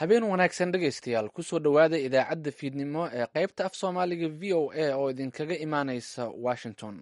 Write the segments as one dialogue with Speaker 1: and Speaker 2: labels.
Speaker 1: habeen wanaagsan dhegaystayaal kusoo dhowaada idaacadda fiidnimo ee qaybta af soomaaliga v o a oo idinkaga imaaneysa washington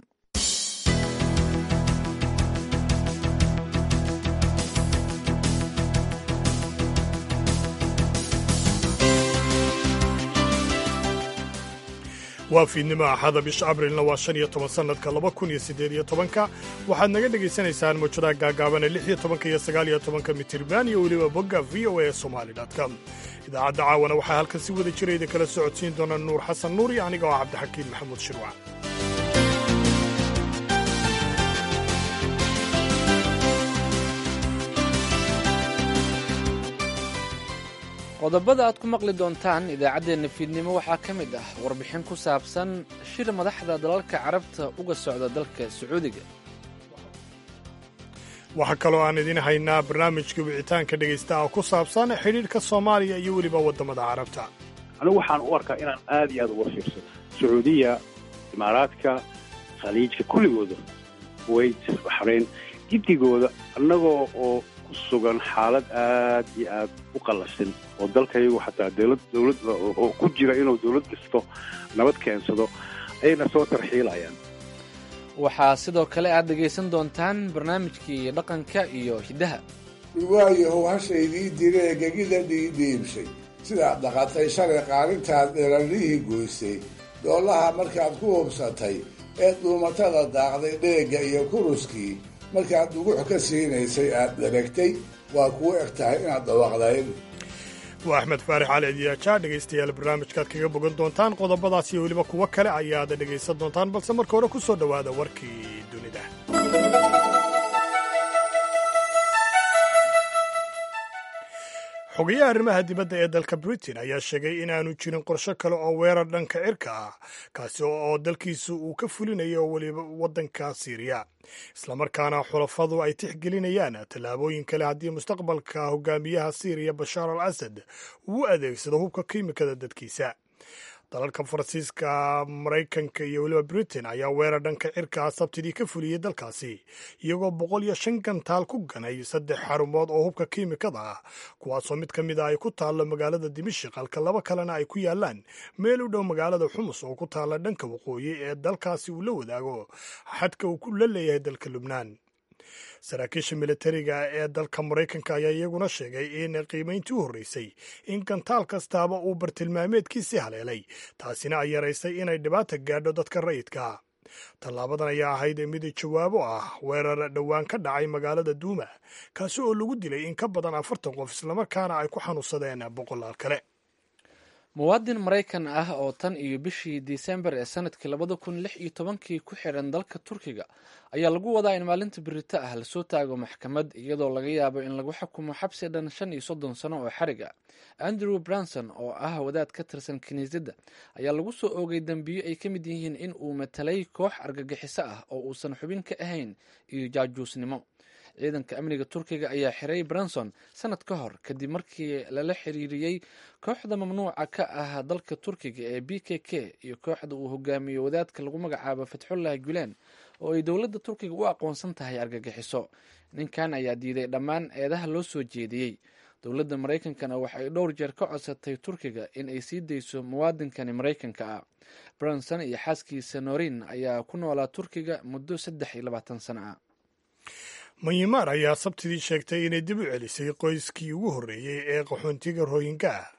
Speaker 2: waa fiidnimo axada bisha abrilna waa shan iyo toban sannadka laba kun iyo siddeed iyo tobanka waxaad naga dhegaysanaysaan mawjadaha gaagaabane lix iyo tobanka iyo sagaal iyo tobanka mitirban iyo weliba bogga v o a somali com idaacadda caawana waxaa halkan si wada jira idin kala socodsiin doona nuur xasan nuur iyo aniga oo cabdixakiin maxamuud shirwac
Speaker 1: qodobada aad ku maqli doontaan idaacaddeenna fiidnimo waxaa ka mid ah warbixin ku saabsan shir madaxda dalalka carabta uga socda dalka sacuudiga
Speaker 2: waxaa kaloo aan idiin haynaa barnaamijka wicitaanka dhegaysta oo ku saabsan xidhiidhka soomaaliya iyo weliba waddamada carabta
Speaker 3: anigu waxaan u arkaa inaan aad iyo aad uga fiirsado sacuudiya imaaraadka khaliijka kulligooda kuwayt baxrayn giddigooda annagoo oo ku sugan xaalad aad iyo aad u qallasan oo dalkayagu xataa dowlad dowlad oo ku jira inuu dowlad dhisto nabad keensado ayayna soo tarxiilayaan
Speaker 1: waxaa sidoo kale aad dhegaysan doontaan barnaamijkii dhaqanka iyo hiddaha
Speaker 4: waayahow hashaydii diree gegida dhiidhiibshay sidaad dhaqatay shalay qaalintaad dherarihii goysay doolaha markaad ku hubsatay ee dhuumatada daaqday dheegga iyo kuruskii markaad dhugux ka siinaysay aad dheragtay waa kuu eg tahay inaad dhawaaqdayn
Speaker 2: waa axmed faarix cali diyaajaa dhegaystayaal barnaamijkaad kaga bogan doontaan qodobadaas iyo weliba kuwo kale ayaad dhegaysan doontaan balse marka hore ku soo dhowaada warkii dunida xogayaha arrimaha dibadda ee dalka britain ayaa sheegay inaanu jirin qorsho kale oo weerar dhanka cirka ah kaasi oo dalkiisu uu ka fulinayo weliba waddanka siiriya islamarkaana xulafadu ay tixgelinayaan tallaabooyin kale haddii mustaqbalka hogaamiyaha siiriya bashaar al asad uu adeegsado hubka kiimikada dadkiisa dalalka faransiiska maraykanka iyo weliba britain ayaa weerar dhanka cirka ah sabtidii ka fuliyey dalkaasi iyagoo boqol iyo shan gantaal ku ganay saddex xarumood oo hubka kiimikada ah kuwaasoo mid ka mid a ay ku taallo magaalada dimashik halka laba kalena ay ku yaalaan meel u dhow magaalada xumus oo ku taalla dhanka waqooyi ee dalkaasi uu la wadaago xadka uu la leeyahay dalka lubnaan saraakiisha militariga ee dalka maraykanka ayaa iyaguna sheegay in qiimayntii u horreysay in gantaal kastaaba uu bartilmaameedkiisii haleelay taasina ay yaraysay inay dhibaata gaadho dadka rayidka tallaabadan ayaa ahayd mid jawaabo ah weerar dhowaan ka dhacay magaalada duuma kaasi oo lagu dilay in ka badan afartan qof islamarkaana ay ku xanuunsadeen boqolaal kale
Speaker 1: muwaadin maraykan ah oo tan iyo bishii disembar ee sanadkii labada kun lix iyo tobankii ku xidhan dalka turkiga ayaa lagu wadaa in maalinta birito ah lasoo taago maxkamad iyadoo laga yaabo in lagu xukumo xabsi dhan shan iyo soddon sano oo xarig ah andrew branson oo ah wadaad ka tirsan kiniisadda ayaa lagu soo oogay dembiyo ay ka mid yihiin in uu matalay koox argagixiso ah oo uusan xubin ka ahayn iyo jaajuusnimo ciidanka amniga turkiga ayaa xiray branson sanad ka hor kadib markii lala xiriiriyey kooxda mamnuuca ka ah dalka turkiga ee b k k iyo kooxda uu hogaamiyo wadaadka lagu magacaabo fatxullah gulen oo ay dowladda turkiga u aqoonsan tahay argagixiso ninkan ayaa diiday dhammaan eedaha loo soo jeediyey dowladda maraykankana waxa ay dhowr jeer ka codsatay turkiga in ay sii dayso muwaadinkani maraykanka ah branson iyo xaaskiisa norin ayaa ku noolaa turkiga muddo saddex iyo labaatan sano ah
Speaker 2: manyimaar ayaa sabtidii sheegtay inay dib u celisay qoyskii ugu horreeyey ee qaxoontiga rohinga ah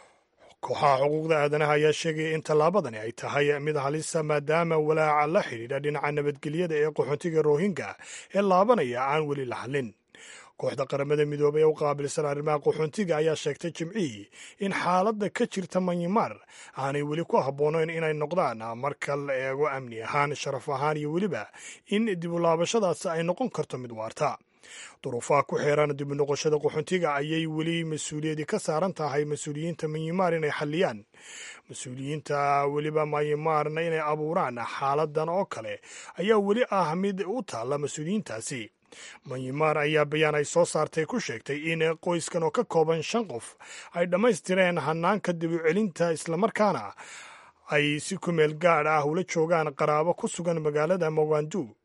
Speaker 2: kooxaha xuquuqda aadanaha ayaa sheegaya in tallaabadani ay tahay mid halisa maadaama walaaca la xidhiidha dhinaca nabadgelyada ee qaxoontiga rohinga ee laabanaya aan weli la hadlin kooxda qaramada midoobay ee u qaabilsan arrimaha qaxoontiga ayaa sheegtay jimcihii in xaaladda ka jirta manyimaar aanay weli ku habboonayn inay noqdaan marka la eego amni ahaan sharaf ahaan iyo weliba in dibulaabashadaasi ay noqon karto mid waarta duruufaha ku xeeran dibu noqoshada qaxoontiga ayay weli mas-uuliyadii ka saaran tahay mas-uuliyiinta manyimaar inay xalliyaan mas-uuliyiinta weliba manyimaarna inay abuuraan xaaladan oo kale ayaa weli ah mid u taalla mas-uuliyiintaasi manyimaar ayaa bayaan ay soo saartay ku sheegtay in qoyskan oo ka kooban shan qof ay dhammaystireen hanaanka dib u celinta islamarkaana ay si kumeel gaadh ah ula joogaan qaraabo ku sugan magaalada mogandu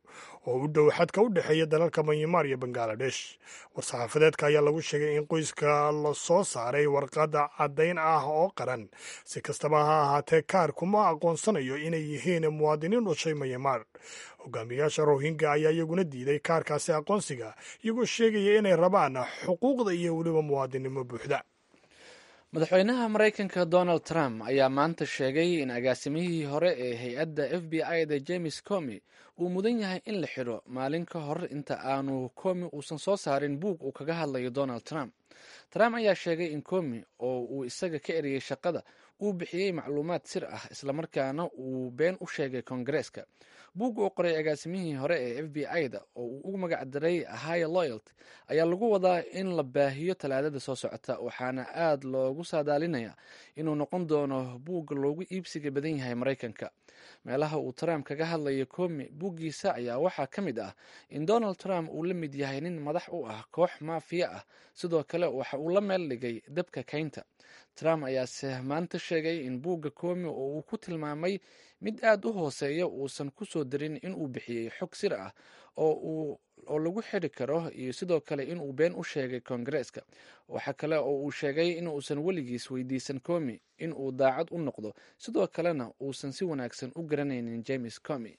Speaker 2: oo u dhow xadka u dhexeeya dalalka myanmar iyo bangaladesh war-saxaafadeedka ayaa lagu sheegay in qoyska la soo saaray warqadda caddayn ah oo qaran si kastaba ha ahaatee kaar kuma aqoonsanayo inay yihiin muwaadiniin dhushay myanmar hogaamiyaasha rohingya ayaa iyaguna diiday kaarkaasi aqoonsiga iyagoo sheegaya inay rabaan xuquuqda iyo weliba muwaadinimo buuxda
Speaker 1: madaxweynaha maraykanka donald trump ayaa maanta sheegay in agaasimihii hore ee hay-adda f b i da james comi uu mudan yahay in la xidho maalin ka hor inta aanu comi uusan soo saarin buug uu kaga hadlayo donald trump trump ayaa sheegay in comi oo uu isaga ka eriyey shaqada uu bixiyey macluumaad sir ah islamarkaana uu been u sheegay koongareeska buug uu qoray agaasimihii hore ee f b i da oo uu ugu magac daray high loyalt ayaa lagu wadaa in la baahiyo talaadada soo socota waxaana aad loogu saadaalinayaa inuu noqon doono buugga loogu iibsiga badan yahay maraykanka meelaha uu trump kaga hadlayo komi buuggiisa ayaa waxaa ka mid ah in donald trump uu la mid yahay nin madax u ah koox maafiya ah sidoo kale waxa uu la meel dhigay dabka kaynta trump ayaase maanta sheegay in buugga komi oo uu ku tilmaamay mid aad u hooseeya uusan ku soo darin inuu bixiyey xog sir ah oo lagu xidhi karo iyo sidoo kale inuu been u sheegay koongareeska waxa kale oo uu sheegay inuusan weligiis weydiisan comi inuu daacad u noqdo sidoo kalena uusan si wanaagsan u garanaynin james comi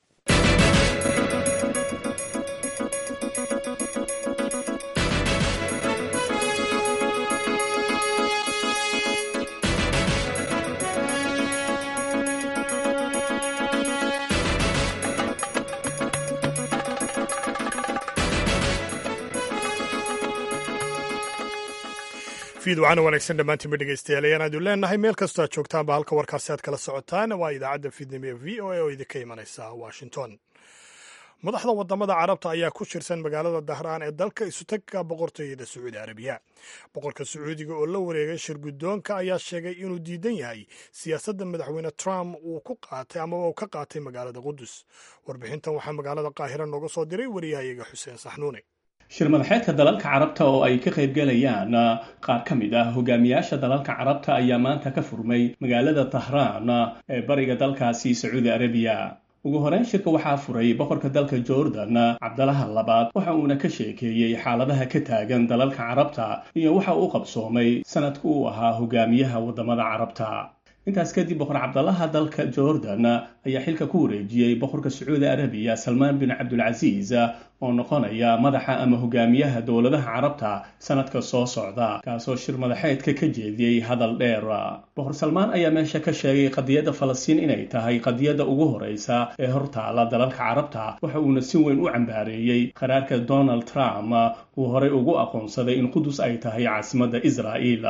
Speaker 2: fiid waxaana wanaagsan dhammaantiinba dhegeystayaal ayaan aadu leenahay meel kastoo aad joogtaanba halka warkaasi aad kala socotaan waa idaacadda fiidnimo ee v o a oo idinka imanaysa washington madaxda wadamada carabta ayaa ku shirsan magaalada dahraan ee dalka isutagka boqortooyada sacuudi arabiya boqorka sacuudiga oo la wareegay shir guddoonka ayaa sheegay inuu diidan yahay siyaasadda madaxweyne trump uu ku qaatay amaba uu ka qaatay magaalada qudus warbixintan waxaa magaalada qaahira nooga soo diray wariyahayaga xuseen saxnuune
Speaker 5: shir madaxeedka dalalka carabta oo ay ka qaybgalayaan qaar ka mid ah hogaamiyaasha dalalka carabta ayaa maanta ka furmay magaalada tahraan ee bariga dalkaasi sacuudi arabiya ugu horeyn shirka waxaa furay boqorka dalka jordan cabdalaha labaad waxa uuna ka sheekeeyey xaaladaha ka taagan dalalka carabta iyo waxa uu qabsoomay sanadku uu ahaa hogaamiyaha waddamada carabta intaas kadib boqor cabdalaha dalka jordan ayaa xilka ku wareejiyey boqorka sacuudi arabiya salmaan bin cabdulcasiis oo noqonaya madaxa ama hogaamiyaha dowladaha carabta sanadka soo socda kaasoo shir madaxeedka ka jeediyey hadal dheer boqor salmaan ayaa meesha ka sheegay qadiyadda falastiin inay tahay qadiyadda ugu horeysa ee hortaala dalalka carabta waxa uuna si weyn u cambaareeyey qaraarka donald trump uu horey ugu aqoonsaday in qudus ay tahay caasimadda israa'iil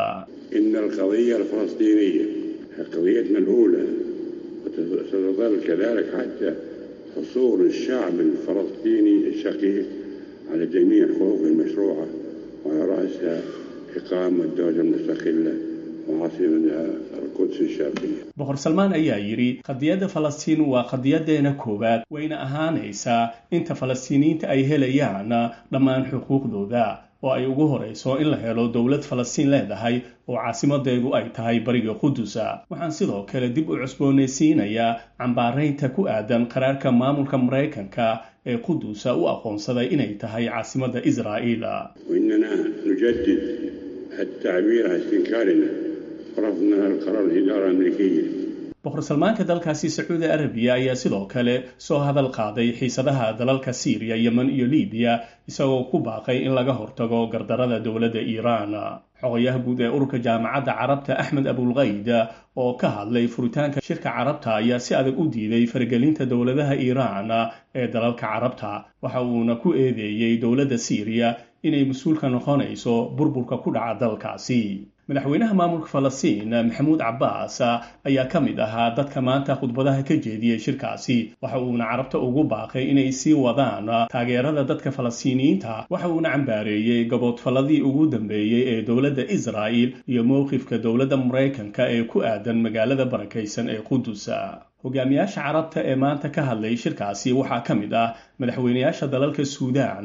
Speaker 6: قضيتنا الأولى وستظل كذلك حتى حصول الشعب الفلسطيني الشقيق على جميع حقوقه المشروعة وعلى رأسها إقامة دولة مستقلة وعاصمتها القدس الشرقية
Speaker 5: boqor salmaan ayaa yidhi qadiyadda falastiin waa qadiyadeena koowaad wayna ahaanaysaa inta falastiiniyiinta ay helayaan dhammaan xuquuqdooda oo ay ugu horeyso in la helo dowlad falastiin leedahay oo caasimadeedu ay tahay bariga qudusa waxaan sidoo kale dib u cusboonaysiinayaa cambaaraynta ku aadan qaraarka maamulka maraykanka ee qudusa u aqoonsaday inay tahay caasimadda israa'iil
Speaker 6: وإننا نجدد التعبير عن استنكارنا ورفضنا القرار الإدارة الأمريكية
Speaker 5: boqor salmaanka dalkaasi sacuudi arabiya ayaa sidoo kale soo hadal qaaday xiisadaha dalalka siiriya yemen iyo libiya isagoo ku baaqay in laga hortago gardarada dowladda iiraan xogayaha guud ee ururka jaamacadda carabta axmed abulkayd oo ka hadlay furitaanka shirka carabta ayaa si adag u diiday faragelinta dowladaha iiraan ee dalalka carabta waxa uuna ku eedeeyey dowladda siiriya inay mas-uulka noqonayso burburka ku dhaca dalkaasi madaxweynaha maamulka falastiin maxamuud cabbaas ayaa ka mid ahaa dadka maanta khudbadaha ka jeediyey shirkaasi waxa uuna carabta ugu baaqay inay sii wadaan taageerada dadka falastiiniyiinta waxa uuna cambaareeyey gaboodfalladii ugu dambeeyey ee dowladda israa'il iyo mowqifka dowladda maraykanka ee ku aadan magaalada barakaysan ee qudusa hogaamiyaasha carabta ee maanta ka hadlay shirkaasi waxaa ka mid ah madaxweynayaasha dalalka suudaan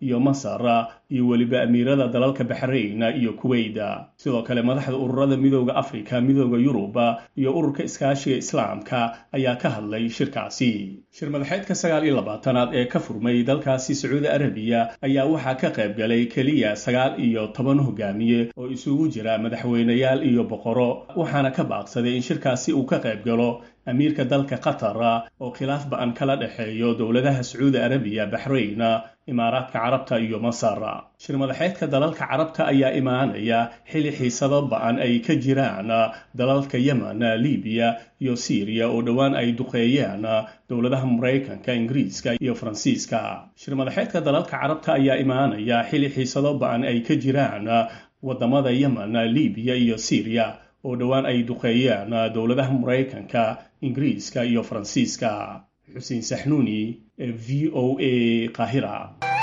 Speaker 5: iyo masar iyo weliba amiirada dalalka baxrayn iyo kuweyda sidoo kale madaxda ururada midooda afrika midooda yurub iyo ururka iskaashiga islaamka ayaa ka hadlay shirkaasi shir madaxeedka sagaal iyo labaatanaad ee ka furmay dalkaasi sacuudi arabiya ayaa waxaa ka qayb galay keliya sagaal iyo toban hogaamiye oo isugu jira madaxweyneyaal iyo boqoro waxaana ka baaqsaday in shirkaasi uu ka qayb galo amiirka dalka qatar oo khilaaf ba-an kala dhexeeyo dowladaha sacuudi arabiya baxrayn imaaraadka carabta iyo masar shir madaxeedka dalalka carabta ayaa imaanaya xili xiisado ba-an ay ka jiraan dalalka yemen libiya iyo syriya oo dhowaan ay duqeeyeen dowladaha maraykanka ingiriiska iyo faransiiska shir madaxeedka dalalka carabta ayaa imaanaya xili xiisado ba-an ay ka jiraan wadamada yemen libiya iyo syriya oo dhowaan ay duqeeyeen dowladaha maraykanka ingiriiska iyo faransiiska xuseen saxnuuni ee v o a qaahira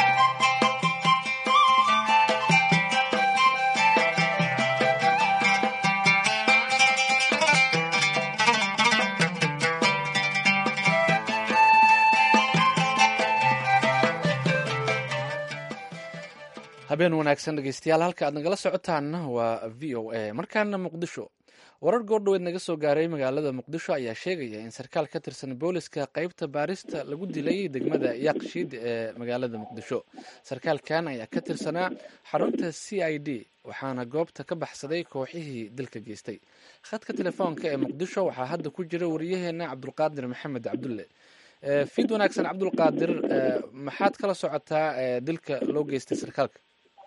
Speaker 1: habeen wanaagsan dhegeystayaal halka aad nagala socotaanna waa v o a markaana muqdisho warar goordhoweed naga soo gaaray magaalada muqdisho ayaa sheegaya in sarkaal ka tirsan booliska qeybta baarista lagu dilay degmada yaaqshiid ee magaalada muqdisho sarkaalkan ayaa ka tirsanaa xarunta c i d waxaana goobta ka baxsaday kooxihii dilka geystay khadka telefoonka ee muqdisho waxaa hadda ku jira wariyaheena cabdulqaadir maxamed cabdulle fiid wanaagsan cabdulqaadir maxaad kala socotaa dilka loo geystay sarkaalka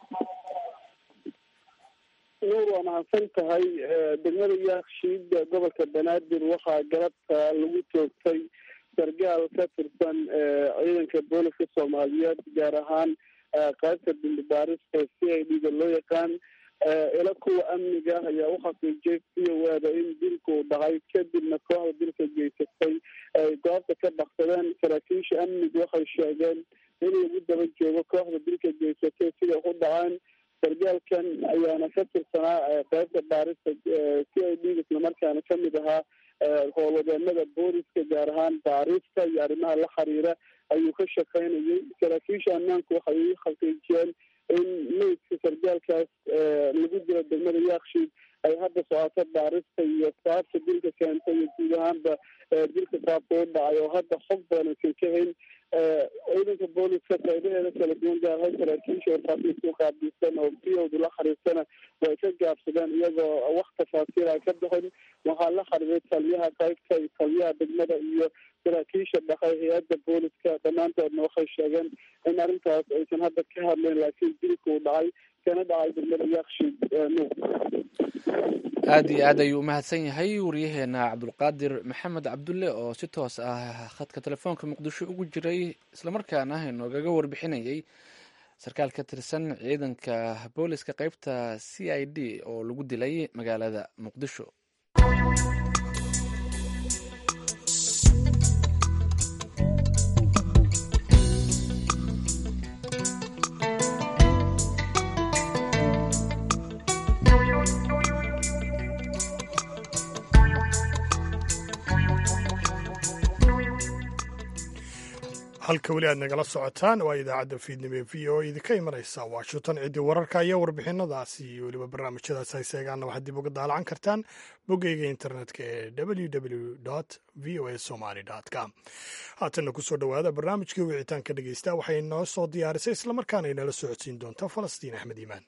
Speaker 7: nuur waa mahadsan tahay degmada yaakshiid gobolka banaadir waxaa galabta lagu toogtay sargaal ka tirsan ciidanka booliska soomaaliyeed gaar ahaan qaybta dambibaarista c i d da loo yaqaan ila kuwa amniga ayaa u xaqiijiyay siyawaada in dilku dhacay kadibna kooxda dilka geysatay ay goobta ka baksadeen saraakiisha amniga waxay sheegeen in lagu daba joogo kooxda dilka geysatay siday u dhaceen sargaalkan ayaana ka tirsanaa qaybta baarista c i d islamarkaana kamid ahaa howlwadeenada booliska gaar ahaan baarista iyo arrimaha la xiriira ayuu ka shaqaynayay saraakiisha ammaanku waxay u xaqiijiyeen in meydka sargaalkaas lagu dilo degmada yaakshiid ay hadda socoto baarista iyo saabta dilka keentay iyo guud ahaanba dilka saabta u dhacay oo hadda xog badan aysan ka hayn ciidanka booliska qaybaheeda kala duwan gaarahaan saraakiisha warfaafinta u qaabilsan oo biyowda la xariirsana way ka gaabsadeen iyagoo wax tafaasiil ay ka bixin waxaa la xariiray taliyaha qaybta iyo taliyaha degmada iyo saraakiisha dhaqay hay-adda booliska dhammaantoodna waxay sheegeen in arrintaas aysan hadda ka hadleen laakiin dilka uu dhacay kana dhacay degmada yakshiid nuur
Speaker 1: aad iyo aad ayuu umahadsan yahay wariyaheena cabdulqaadir maxamed cabdulle oo si toos ah khadka telefoonka muqdisho ugu jiray islamarkaana inoogaga warbixinayay sarkaal ka tirsan ciidanka booliska qeybta c i d oo lagu dilay magaalada muqdisho
Speaker 2: halka weli aad nagala socotaan waa idaacadda fiidnimo ee v o idinka imanaysa washington ciddii wararka iyo warbixinadaasi iyo weliba barnaamijyadaas hayseegaana waxaad dib uga daalacan kartaan boggeyga internetka ee www v o a somaly com haatanna kusoo dhowaada barnaamijkii wicitaanka dhegeysta waxay noo soo diyaarisay islamarkaana inala socodsiin doonta falastiin axmed iimaan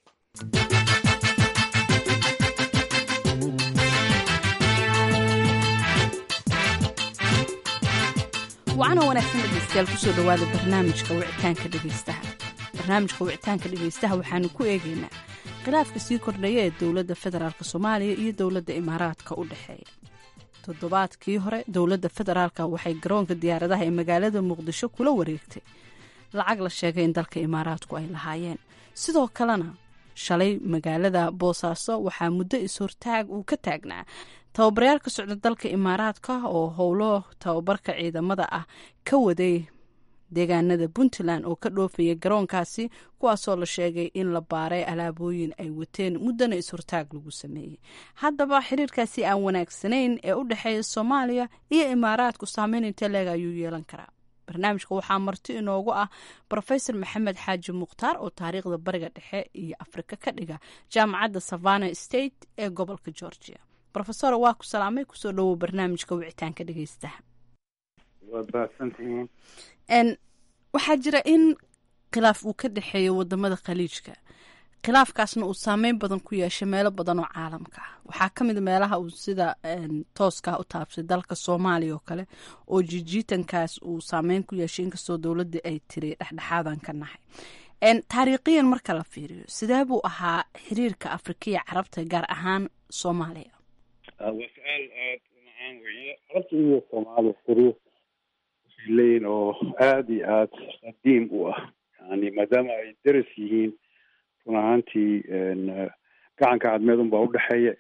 Speaker 8: wacana wanaagsan dhegeystayaal kusoo dhowaada barnaamijka wicitaanka dhegeystaha barnaamijka wicitaanka dhegeystaha waxaanu ku eegaynaa khilaafka sii kordhaya ee dowladda federaalk soomaaliya iyo dowladda imaaraadka u dhexeeya toddobaadkii hore dowladda federaalk waxay garoonka diyaaradaha ee magaalada muqdisho kula wareegtay lacag la sheegay in dalka imaaraadku ay lahaayeen sidoo kalena shalay magaalada boosaaso waxaa muddo is-hortaag uu ka taagnaa tababarayaal ka socda dalka imaaraadka oo howlo tababarka ciidamada ah ka waday deegaanada puntland oo ka dhoofaya garoonkaasi kuwaasoo la sheegay in la baaray alaabooyin ay wateen muddana is-hortaag lagu sameeyey haddaba xiriirkaasi aan wanaagsanayn ee u dhexeeya soomaaliya iyo imaaraadku saameyn inte leeg ayuu yeelan karaa barnaamijka waxaa marti inoogu ah rofesor maxamed xaaji mukhtaar oo taariikhda bariga dhexe iyo afrika ka dhiga jaamacadda savana state ee gobolka georgia rofesor waa ku salaamay kusoo dhawow barnaamijka wicitaanka dhegeystaha
Speaker 3: waad mahadsantihiin
Speaker 8: waxaa jira in khilaaf uu ka dhexeeyo wadamada khaliijka khilaafkaasna uu saameyn badan ku yeeshay meelo badan oo caalamka ah waxaa ka mid meelaha uu sida tooskaa u taabsay dalka soomaaliya oo kale oo jijiitankaas uu saameyn ku yeeshay inkastoo dowladda ay tiri dhexdhexaadan ka nahay taariikhiyan marka la fiiriyo sidee buu ahaa xiriirka afrikiya carabta gaar ahaan soomaaliya
Speaker 3: waa su-aal aada u macaan weeye carabta iyo soomaaliya xiriir waxay leeyihin oo aada iyo aada qadiim u ah yani maadaama ay deras yihiin run ahaantii gacanka cadmeed unbaa udhexeeya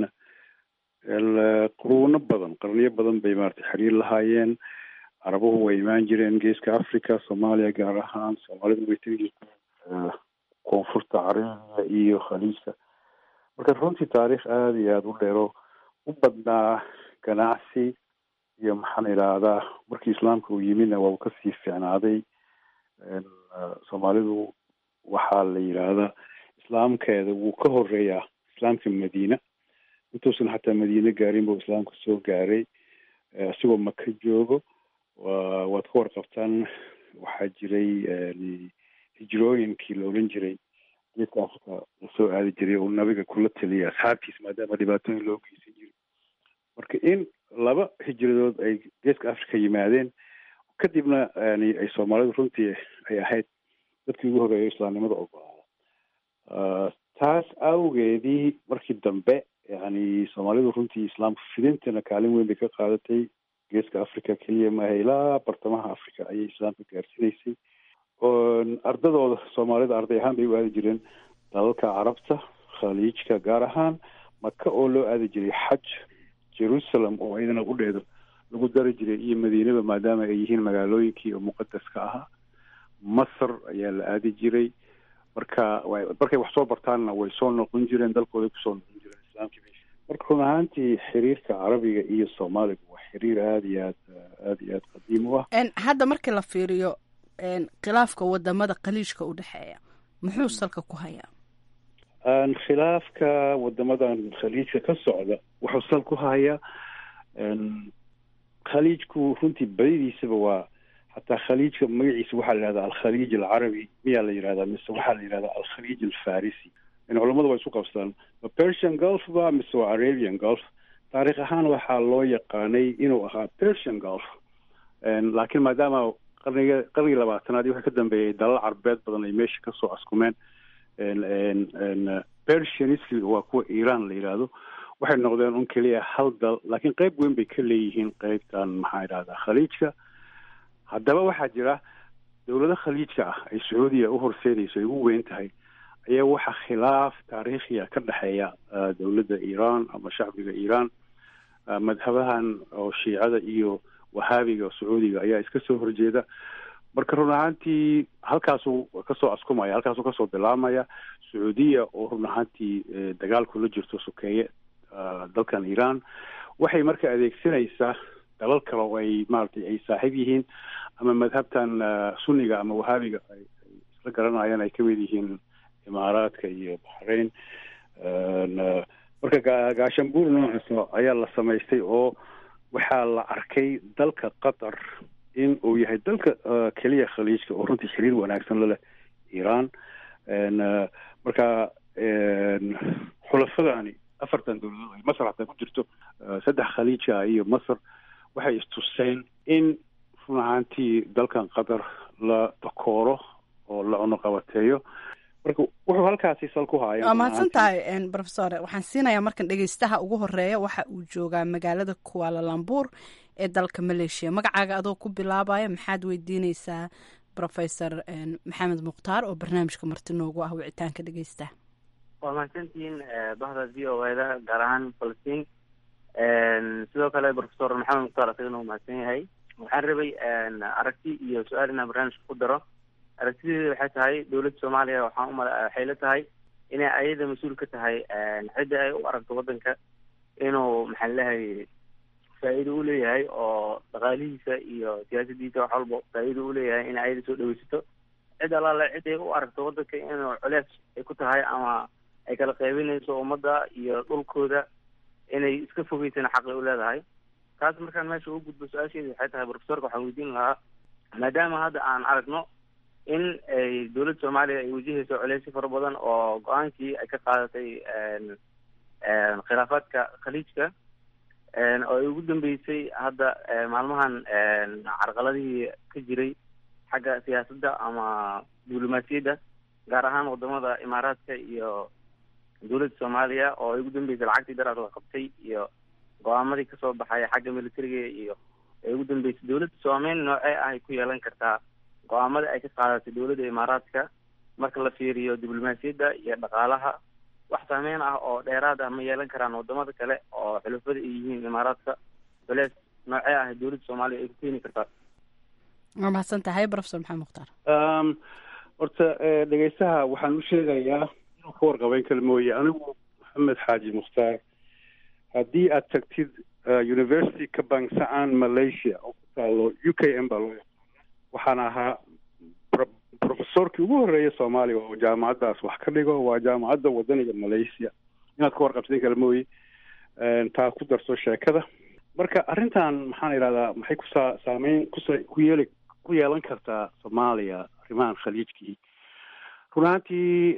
Speaker 3: quruuno badan qarniyo badan bay maratay xiriir lahaayeen carabuhu way imaan jireen geeska africa soomaaliya gaar ahaan soomaalidu way tegi jirteen koonfurta carabiya iyo khaliijka marka runtii taariikh aada iyo aada u dheero u badnaa ganacsi iyo maxaan idhaahdaa markii islaamka uu yimidna waa uu kasii fiicnaaday soomaalidu waxaa la yidhaahdaa islaamkeeda wuu ka horeeyaa islaamka madiina intuusan xataa madiine gaarin buu islaamka soo gaaray isigoo maka joogo wa waad ka warqabtaan waxaa jiray hijrooyinkii la odhan jiray geedka africa lasoo aadi jiray oo nabiga kula taliyay asxaabtiisa maadaama dhibaatooyin loo geysan jiray marka in laba hijradood ay geeska africa yimaadeen kadibna yani ay soomaalidu runtii ay ahayd dadkii ugu horeeya islaamnimada ogolaada taas awgeedii markii dambe yani soomaalidu runtii islaamka fidintana kaalin weyn bay ka qaadatay geeska africa keliya maaha ilaa bartamaha africa ayay islaamka gaarsiinaysay ardadooda soomaalida arday ahaan bay u aadi jireen dalalka carabta khaliijka gaar ahaan maka oo loo aadi jiray xaj jerusalem oo iyadana udheedo lagu dari jiray iyo madiinaba maadaama ay yihiin magaalooyinkii oo muqadaska ahaa masr ayaa la aadi jiray marka markay wax soo bartaanna way soo noqon jireen dalkooday kusoo noqon jireen islaamkii marka run ahaantii xiriirka carabiga iyo soomaaliga waa xiriir aada iyo aad aada iyo aad qadiim u ah
Speaker 8: hadda markii la fiiriyo khilaafka wadamada khaliijka u dhexeeya muxuu salka ku hayaa
Speaker 3: khilaafka wadamadan khaliijka ka socda wuxuu sal ku hayaa khaliijku runtii badidiisaba waa xataa khaliijka magaciisa waxaa la yihahdaa alkhaliij alcarabi miyaa la yihahdaa mise waxaa la yihahdaa alkhaliij alfarisi in culamadu waa isu qabsadaan ma persian gulf ba mise waa arabian gulf taarikh ahaan waxaa loo yaqaanay inuu ahaa persian gulf laakiin maadaama qarniga qarnigii labaatanaad iyo wixii ka dambeeyay dalal carbeed badan ay meesha kasoo askumeen persianism waa kuwa iran la yidhaahdo waxay noqdeen un keliya hal dal laakiin qeyb weyn bay ka leeyihiin qeybtan maxaa idhahdaa khaliijka haddaba waxaa jira dowlado khaliijka ah ay sacuudiya u horseedayso ay ugu weyn tahay ayaa waxaa khilaaf taariikhiya ka dhexeeya dowladda iran ama shacbiga iran madhabahan oo shiicada iyo wahaabiga sacuudiga ayaa iska soo horjeeda marka run ahaantii halkaasuu kasoo askumaya halkaasuu kasoo bilaabmaya sacuudiya oo run ahaantii dagaalku la jirto sokeeye dalkan iran waxay marka adeegsanaysaa dalal kale oo ay maaragtay ay saaxiib yihiin ama madhabtan sunniga ama wahaabiga ay isla garanayaan ay kamid yihiin imaaraadka iyo baxrain marka gaashambuur noocaas ayaa la samaystay oo waxaa la arkay dalka qatar in uu yahay dalka keliya khaliijka oo runtii xiriir wanaagsan la leh iran marka xulafadani afartan dowladood ay masar hataa ku jirto saddex khaliijka iyo masar waxay istuseen in run ahaantii dalkan qatar la dakooro oo la cunuqabateeyo marka wuxuu halkaasi sal ku haaya
Speaker 8: waa mahadsan tahay rofesor waxaan siinayaa markan dhegeystaha ugu horeeya waxa uu joogaa magaalada kualalambuur ee dalka maleeshiya magacaaga adoo ku bilaabaya maxaad weydiineysaa rofesor maxamed mukhtaar oo barnaamijka marti noogu ah wicitaanka dhegeystaha
Speaker 9: waa mahadsantihiin bahda v o eda gaar ahaan falastiin sidoo kale rofesor maxamed mukhtaar asagana uu mahadsan yahay waxaan rabay aragti iyo su-aal inaan barnaamijka ku daro aragtideeda waxay tahay dowladda soomaaliya waxaan umala waxay la tahay inay ayada mas-uul ka tahay cidda ay u aragto waddanka inuu maxaa lehay faa'iido u leeyahay oo dhaqaalihiisa iyo siyaasadiisa wax walba faa'iido u leeyahay in ayada soo dhaweysato cid allaale cid ay u aragto waddanka inuu culeys ay ku tahay ama ay kala qaybinayso ummadda iyo dhulkooda inay iska fogeysana xaqay u leedahay taas markaan meesha u gudbo su-aasheedi waxay tahay profesorka waxaan weydiin lahaa maadaama hadda aan aragno in ay dowladda soomaaliya ay wajahayso culeysyo fara badan oo go-aankii ay ka qaadatay khilaafaadka khaliijka oo ay ugu dambeysay hadda maalmahan carqaladihii ka jiray xagga siyaasadda ama diblomaasiyadda gaar ahaan wadamada imaaraadka iyo dowladda soomaaliya oo ay ugu dambeysay lacagtii daraad la qabtay iyo go-aamadii kasoo baxaya xagga militariga iyo ay ugu dambeysay dowladda soomeyn noocee ah ay ku yeelan kartaa go-aamada ay ka qaadatay dowladda imaaraadka marka la fiiriyo diblomaasiyadda iyo dhaqaalaha wax saameyn ah oo dheeraad ah ma yeelan karaan wadamada kale oo xulufada ay yihiin imaaraadka culeys noocee ah dowladda soomaaliya ay ku keeni kartaa
Speaker 8: waa mahadsan tahay profesor maxamed mukhtaar
Speaker 3: horta dhegeystaha waxaan u sheegayaa inuu ka warqabeyn kale mooye anigu maxamed xaaji mukhtaar haddii aad tagtid university ka bangsaan malaysia oo ku taalo u k m baa loo yaqaana waxaan ahaa profesorkii ugu horreeya soomaaliya oo jaamacaddaas wax ka dhigo waa jaamacadda wadaniga malaysia inaad ka warqabsayn kale mooye taa ku darso sheekada marka arrintan maxaan idhahdaa maxay kusaa saameyn kusa ku yeeli ku yeelan kartaa soomaaliya arrimahan khaliijkii run ahaantii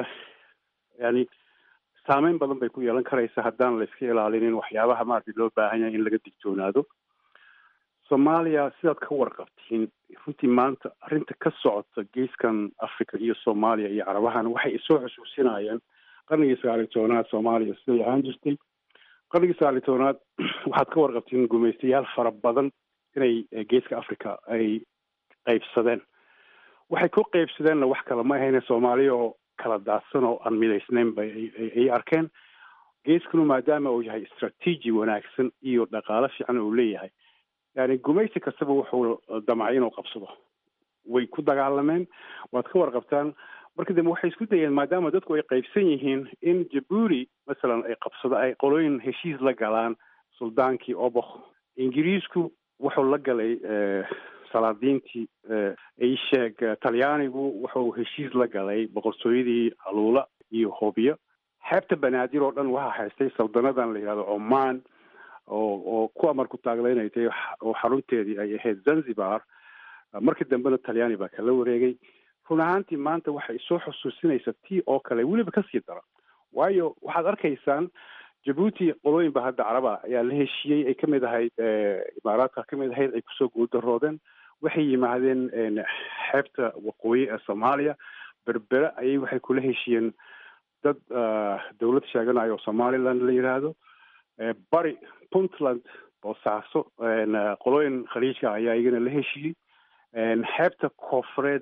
Speaker 3: yani saameyn badan bay ku yeelan karaysa haddaan la iska ilaalinin waxyaabaha maaragtay loo baahan yahay in laga digtoonaado soomaaliya sidaad ka warqabtiin runtii maanta arrinta ka socota geeskan africa iyo soomaaliya iyo carabahan waxay isoo xusuusinayaan qarnigii sagaaliy tobanaad soomaaliya siday ahaan jirtay qarnigii sagaaliy tobanaad waxaad ka warqabtiin gumaystayaal fara badan inay geeska africa ay qaybsadeen waxay ku qaybsadeenna wax kale ma ahayne soomaaliya oo kala daadsan oo aan midaysnayn bay ay arkeen geeskanu maadaama uu yahay istraatiiji wanaagsan iyo dhaqaalo fiican uu leeyahay yani gumaysi kastaba wuxuu damcay inuu qabsado way ku dagaalameen waad ka warqabtaan marka dambe waxay isku dayeen maadaama dadku ay qaybsan yihiin in jabuuti masalan ay qabsado ay qolooyin heshiis la galaan suldaankii obok ingiriisku wuxuu la galay salaadiintii isheeg talyaanigu wuxuu heshiis la galay boqortooyadii aluula iyo hoobiyo xeebta banaadir oo dhan waxaa haystay saldanadan la yihahdo oman oo oo ku amar ku taaglaynay tahay oo xarunteedii ay ahayd zanzibar markii dambena talyaani baa kala wareegay run ahaantii maanta waxay soo xusuusinaysa tii oo kale weliba kasii dara waayo waxaad arkaysaan jabuuti qolooyin ba hadda caraba ayaa la heshiiyey ay kamid ahayd imaaraadka kamid ahayd ay kusoo guuldaroodeen waxay yimaadeen xeebta waqooyi ee soomaaliya berbere ayay waxay kula heshiiyeen dad dawlad sheeganayo oo somaliland la yidhaahdo bari puntland boosaaso qolooyin khaliijka ayaa iyagana la heshiiyey xeebta koofureed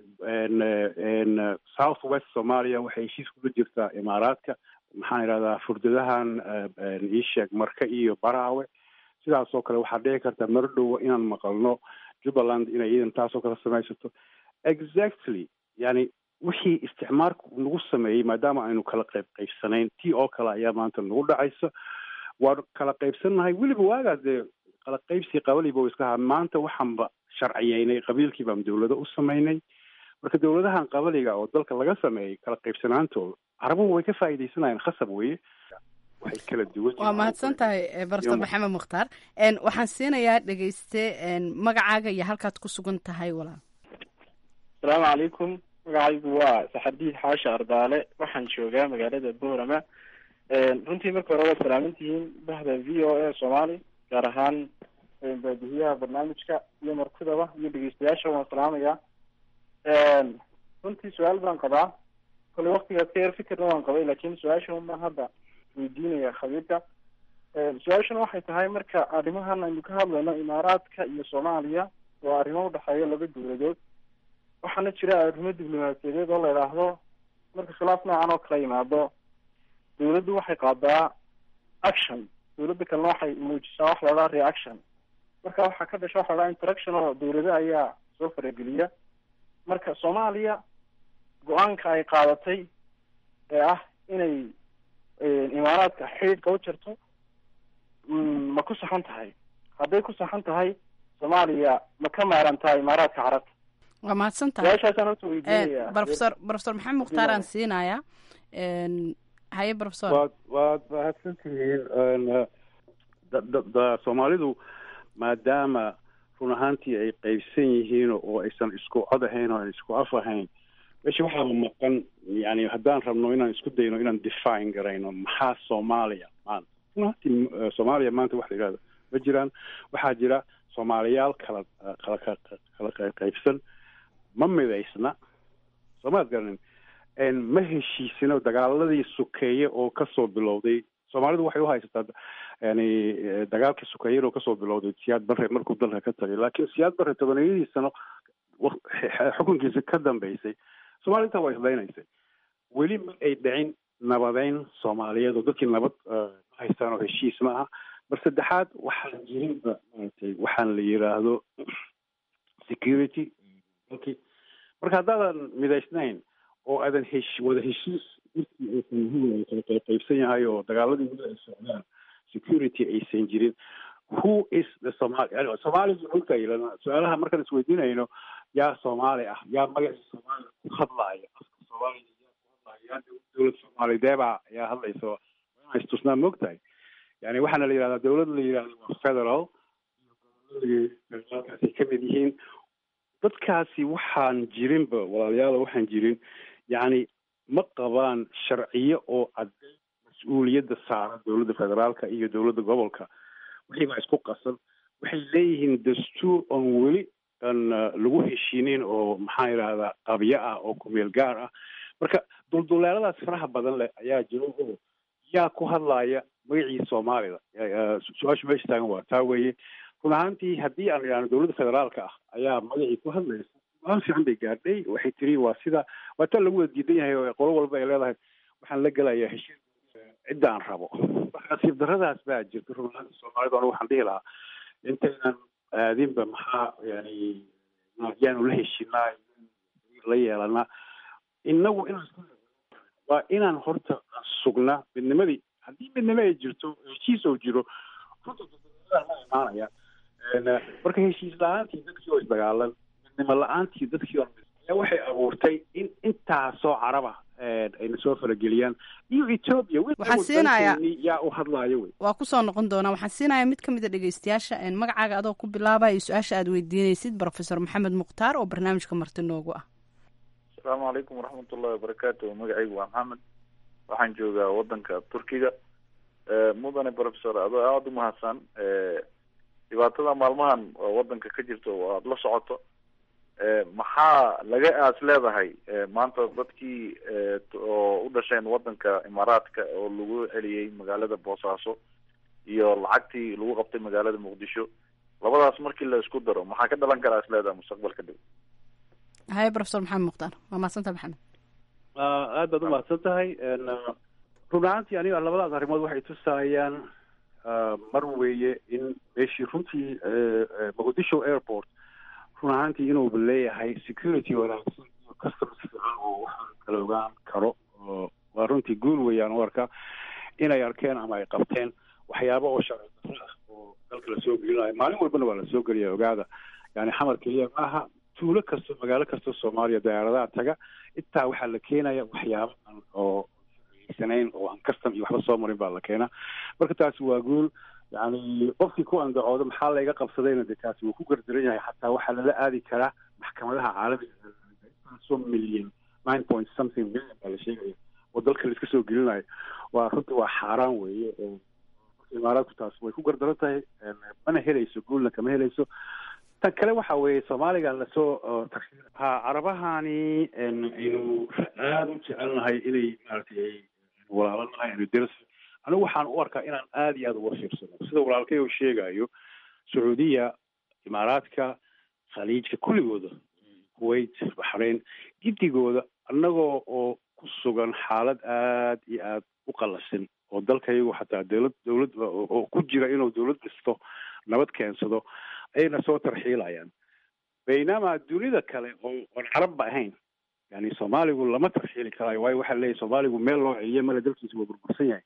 Speaker 3: south west soomaaliya waxay heshiis kula jirtaa imaaraadka maxaan idhahdaa furdadahan iisheeg marka iyo baraawe sidaas oo kale waxaa dhici karta marodhowa inaan maqalno jubbaland inay iidan taasoo kale samaysato exactly yani wixii isticmaalku nagu sameeyey maadaama aynu kala qayb qaybsanayn tii oo kale ayaa maanta nagu dhacaysa waanu kala qaybsannahay weliba waagaa dee kala qaybsii qabaliba iska ahaa maanta waxaanba sharciyeynay qabiilkii baan dawlado u samaynay marka dawladahan qabaliga oo dalka laga sameeyey kala qaybsanaantooda carabuhu way ka faa'iidaysanayaan khasab weye waxay kala duwan
Speaker 8: waa mahadsan tahay barso maxamed mukhtaar waxaan siinayaa dhegeyste magacaaga iyo halkaad ku sugan tahay walaal
Speaker 10: asalaamu calaykum magacaygu waa saxardiid xaashi ardaale waxaan joogaa magaalada boorama runtii marka hore waad salaamantihiin bahda v o a soomaali gaar ahaan baadihiyaha barnaamijka iyo markudaba iyo dhegeystayaasha waan salaamayaa runtii su-aal baan qabaa kole waktigaas ka yar fikirna waan qabay lakin su-aasha unbaan hadda weydiinaya khabiirka su-aashuna waxay tahay marka arrimahan aynu ka hadlayno imaaraadka iyo soomaaliya waa arrimo udhexeeya laba dawladood waxaana jira arrimo diblomaasiyadeed oo la idhaahdo marka khilaaf noocan oo kala yimaado dawladdu waxay qaadaa action dawladda kalena waxay muujisaa wax la idhaha reaction marka waxaa ka dhasha waxa la dhaha interaction oo dawlado ayaa soo farageliya marka soomaaliya go-aanka ay qaadatay ee ah inay imaaraadka xidhiidhka u jarto ma ku saxan tahay hadday ku saxan tahay soomaaliya ma ka maarantaa imaaraadka carabta
Speaker 8: waa mahadsan tahay
Speaker 10: su-aashaasaan horta weydiinaya
Speaker 8: profesor profesor maxamed mukhtaar aan siinayaa haye profesor
Speaker 3: waad waad mahadsan tihiin soomaalidu maadaama run ahaantii ay qaybsan yihiin oo aysan isku cod ahayn oo aan isku af ahayn meesha waxaaba maqan yani haddaan rabno inaan isku dayno inaan define garayno maxaa soomaaliya maanta run ahaantii soomaaliya maanta waxa la yidhahda ma jiraan waxaa jira soomaaliyaal kala kala kala qaybsan ma midaysna soomaad garanin ma heshiisino dagaaladii sukeeye oo kasoo bilowday soomaalidu waxay uhaysataa yani dagaalkii sukeeyana oo kasoo bilowday siyaad barre markuu dalka ka tagay laakiin siyaad barre tobaniyadii sano xukunkiisa ka dambeysay soomaliya intaa waa islaynaysay weli ma ay dhicin nabadeyn soomaaliyeed oo dadkii nabad ma haystaan oo heshiis ma aha mar saddexaad waxaan jirinba maaragtay waxaan la yiraahdo security dalkii marka haddaadan midaysnayn oo aadan hesh wada heshiis dadkii aysan yahay kala kala qaybsan yahay oo dagaaladii weli ay socdaan security aysan jirin who is the somali yani soomaalidu dhulka ilana su-aalaha markaan isweydiinayno yaa soomaali ah yaa magaciisa soomaaliya ku hadlaaya afka soomaaliya yaa ku hadlaaya yaa dowlad soomaalideebaa yaa hadlayso waa istusnaa moogtahay yani waxaana la yidhahdaa dowlad la yidhahdo waa federal federaalkaas ay kamid yihiin dadkaasi waxaan jirinba walaalayaal waxaan jirin yacni ma qabaan sharciyo oo cadday mas-uuliyadda saaran dowladda federaalka iyo dowladda gobolka wixii baa isku qasan waxay leeyihiin dastuur oon weli aan lagu heshiinin oo maxaa yidhahdaa qabyo ah oo kumeel gaar ah marka dulduleeladaas faraha badan leh ayaa jiro oo yaa ku hadlaya magacii soomaalida su-aashu meesha taagan waa taa weeye run ahaantii haddii aan idhahno dowladda federaalka ah ayaa magacii ku hadlaysa aan fiican bay gaadhay waxay tiri waa sida waa taa lagu wada diidan yahay oo qolo walba ay leedahay waxaan la gelayaa heshiis cidda aan rabo nasiib daradaas baa jirta run ahaantii soomaalida anigu waxaan dhihi lahaa intaynan aadinba maxaa yani yaanu la heshinaa la yeelanaa inagu inaan waa inaan horta sugnaa midnimadii haddii midnimo ay jirto heshiis oo jiro runta ma imaanaya marka heshiis la-aantii dadkii oo isdagaalan midnimo la-aantii dadkii oo ayaa waxay abuurtay in intaasoo caraba ayna soo farageliyaan iyo ethoobia
Speaker 8: waxaan siinayaa
Speaker 3: yaa u hadlaayo wey
Speaker 8: waa kusoo noqon doonaa waxaan siinayaa mid ka mid a dhegeystayaasha magacaaga adoo ku bilaabaya su-aasha aad weydiinaysid profesor maxamed mukhtaar oo barnaamijka marti noogu ah
Speaker 11: asalaamu calaykum waraxmat ullahi wabarakaatu magacaygu waa maxamed waxaan joogaa wadanka turkiga mudane professor adoo aada u mahadsan dhibaatada maalmahan oo wadanka ka jirto oo aada la socoto maxaa laga aas leedahay maanta dadkii oo u dhasheen wadanka imaaraadka oo lagu celiyey magaalada boosaaso iyo lacagtii lagu qabtay magaalada muqdisho labadaas markii la isku daro maxaa ka dhalan karaa is leedahay mustaqbalka dhow
Speaker 8: haye profesor maxamed mukhtaar waa mahadsanta maxamed
Speaker 3: aad baad umahadsan tahay run ahaantii aniga labadaas arrimood waxay tusayaan mar weeye in meeshii runtii muqdisho airport run ahaantii inuuba leeyahay security wanaagsan iyo customs fiican oo waxaan kala ogaan karo waa runtii guul weeyaan u arka inay arkeen ama ay qabteen waxyaabo oo sharci darro ah oo dalka lasoo gelinayo maalin walbana waa lasoo geliya ogaada yani xamar keliya maaha tuulo kasto magaalo kastoo soomaaliya diyaaradaha taga intaa waxaa la keenaya waxyaabo aan oo sanayn oo aan custom iyo waxba soo marin baa la keenaa marka taasi waa guul yani qofkii ku andacooda maxaa layga qabsadayna de taasi wuu ku gardaran yahay xataa waxaa lala aadi karaa maxkamadaha caalamiga so million nine point something million baa la sheegaya oo dalka la iska soo gelinayo waa runtii waa xaaraan weeye imaaraadku taas way ku gardaran tahay mana helayso guulna kama helayso tan kale waxa weeye soomaaligan lasoo ha carabahani aynu aada u jecelnahay inay maaragtay walaalanahay aynu deras anigu waxaan u arkaa inaan aada iyo aada uga fiirsano sida walaalkay uu sheegayo sacuudiya imaaraadka khaliijka kulligooda kuwait baxrayn gidigooda annagoo oo ku sugan xaalad aada iyo aada u qallasan oo dalkayagu xataa dowlad dowlad oo ku jira inuu dowlad dhisto nabad keensado ayna soo tarxiilayaan baynamaa dunida kale oo oon carabba ahayn yani soomaaligu lama tarxiili karaayo waayo waxaa leeyahy soomaaligu meel loo celiyo male dalkiisa waa burbursan yahay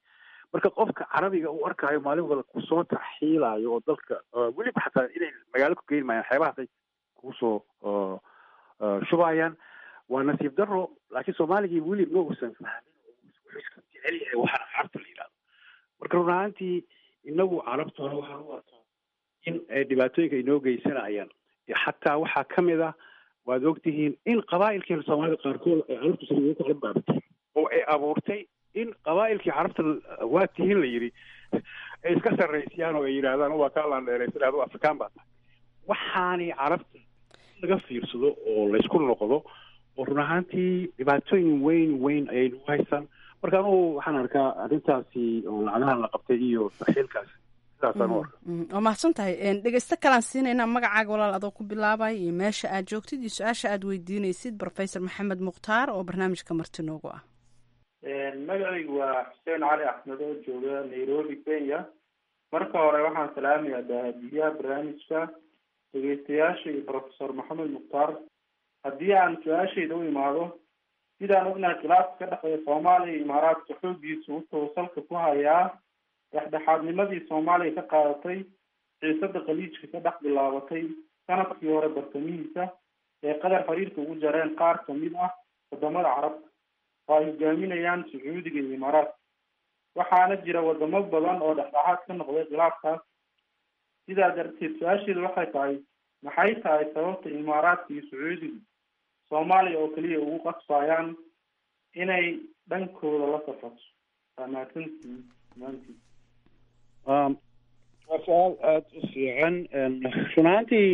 Speaker 3: marka qofka carabiga uu arkaayo maalin wada kusoo tarxiilayo oo dalka weliba xataa inay magaalo ku geyn maayaan xeebahaasay kusoo shubayaan waa nasiib daro laakiin soomaaligii weli ma uusan fahmin wuxuu iska jecel yahay waxaana carabta la yidhahdo marka run ahaantii inagu carabtuna waxaan u arkaa in dhibaatooyinka inoo geysanayaan xataa waxaa ka mid ah waad ogtihiin in qabaa'ilkii soomaalida qaarkood ay carabtu saliido ku cambaabatay oo ay abuurtay in qabaa'ilkii carabta waa tihiin la yidhi ay iska sarraysiyaan oo ay yidhaahdaan waa kaa laandheeraysan adu afrikaan baa tahay waxaani carabta laga fiirsado oo laysku noqdo oo run ahaantii dhibaatooyin weyn weyn ayay nagu haysaan marka anugu waxaan arkaa arrintaasi oo lacagahan la qabtay iyo tarxiilkaas sidaasaan u arkaa
Speaker 8: waa mahadsan tahay dhegeysto kalaan siinaynaa magacaaga walaal adoo ku bilaabay iyo meesha aad joogtid iyo su-aasha aad weydiinaysid professor maxamed mukhtaar oo barnaamijka marti noogu ah
Speaker 10: magacaygu waa xuseen cali axmed oo jooga nairobi kenya marka hore waxaan salaamayaa daahadiyaha barnaamijka dhegeystayaasha iyo professor maxamed mukhtaar haddii aan su-aashayda u imaado sidaan ognahay khilaafka ka dhexeeya soomaaliya iyo imaaraadka xooggiisa wuxuu salka ku hayaa dhexdhexaadnimadii soomaaliya ka qaadatay xiisada khaliijka ka dhex bilaabatay sanadkii hore bartamihiisa ee qadar xiriirka ugu jareen qaar kamid ah wadamada carabta oo ay hogaaminayaan sacuudiga iyo imaaraadka waxaana jira wadamo badan oo dhexdhexaad ka noqday khilaafkaas sidaa darteed su-aasheedu waxay tahay maxay tahay sababta imaaraadka iyo sacuudigu soomaaliya oo keliya ugu qasbayaan inay dhankooda la safato waa mahadsantihiin dhammaantiin
Speaker 3: waa su-aal aada u fiican run ahaantii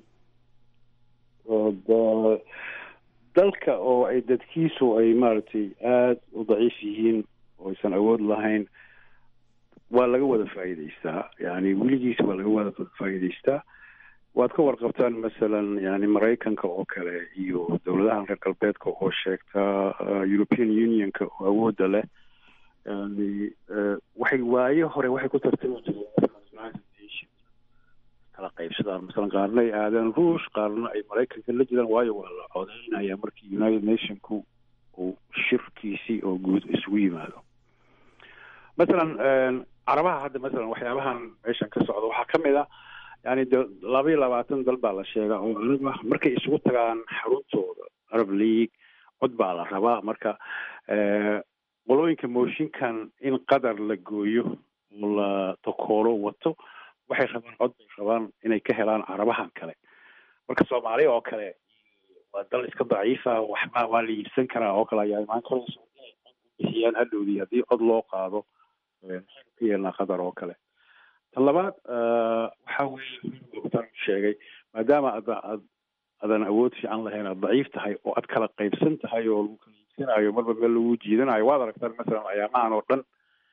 Speaker 3: dalka oo ay dadkiisu ay maaragtay aada u daciif yihiin oo aysan awood lahayn waa laga wada faa'iidaystaa yani weligiis waa laga wada faa'iidaystaa waad ka warqabtaan masalan yani maraykanka oo kale iyo dowladaha reer galbeedka oo sheegta european unionka oo awoodda leh yani waxay waayo hore waxay ku tartami jireen kala qaybsadaan masalan qaarna ay aadaan ruush qaarna ay maraykanka la jiraan waayo waa la codeynaya markii united nationku uu shirkiisii oo guud isugu yimaado masalan carabaha hadda masalan waxyaabahan meeshan ka socda waxaa ka mid ah yani de laba iyo labaatan dal baa la sheegaa oo aniga markay isugu tagaan xaruntooda arab league cod baa la rabaa marka qolooyinka mooshinkan in qadar la gooyo oo la takoolo wato waxay rabaan cod bay rabaan inay ka helaan carabahan kale marka soomaaliya oo kale waa dal iska daciifa waxba waa la iibsan karaa oo kale ayaa imaan karayso bixiyaan hadhowdii haddii cod loo qaado maxaynu ka yeelnaa qadar oo kale tan labaad waxa weeye sheegay maadaama ad ad adan awood fiican lahayn aad daciif tahay oo aad kala qaybsan tahay oo lagu kala iibsanayo marba meel lagu jiidanayo waad aragtaan masalan ayaamahan oo dhan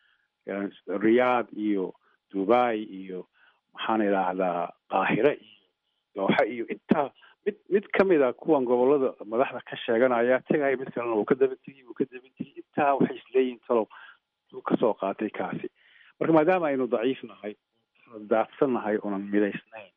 Speaker 3: riyaad iyo dubai iyo maxaan idhaahdaa qaahire iyo dooxa iyo intaa mid mid kamid a kuwan gobolada madaxda ka sheeganaya tegaya mid kalena uu ka daba tegi uu ka daba tegi intaa waxay isleeyihin talow uu kasoo qaatay kaasi marka maadaama aynu daciif nahay daadsan nahay oonan midaysnayn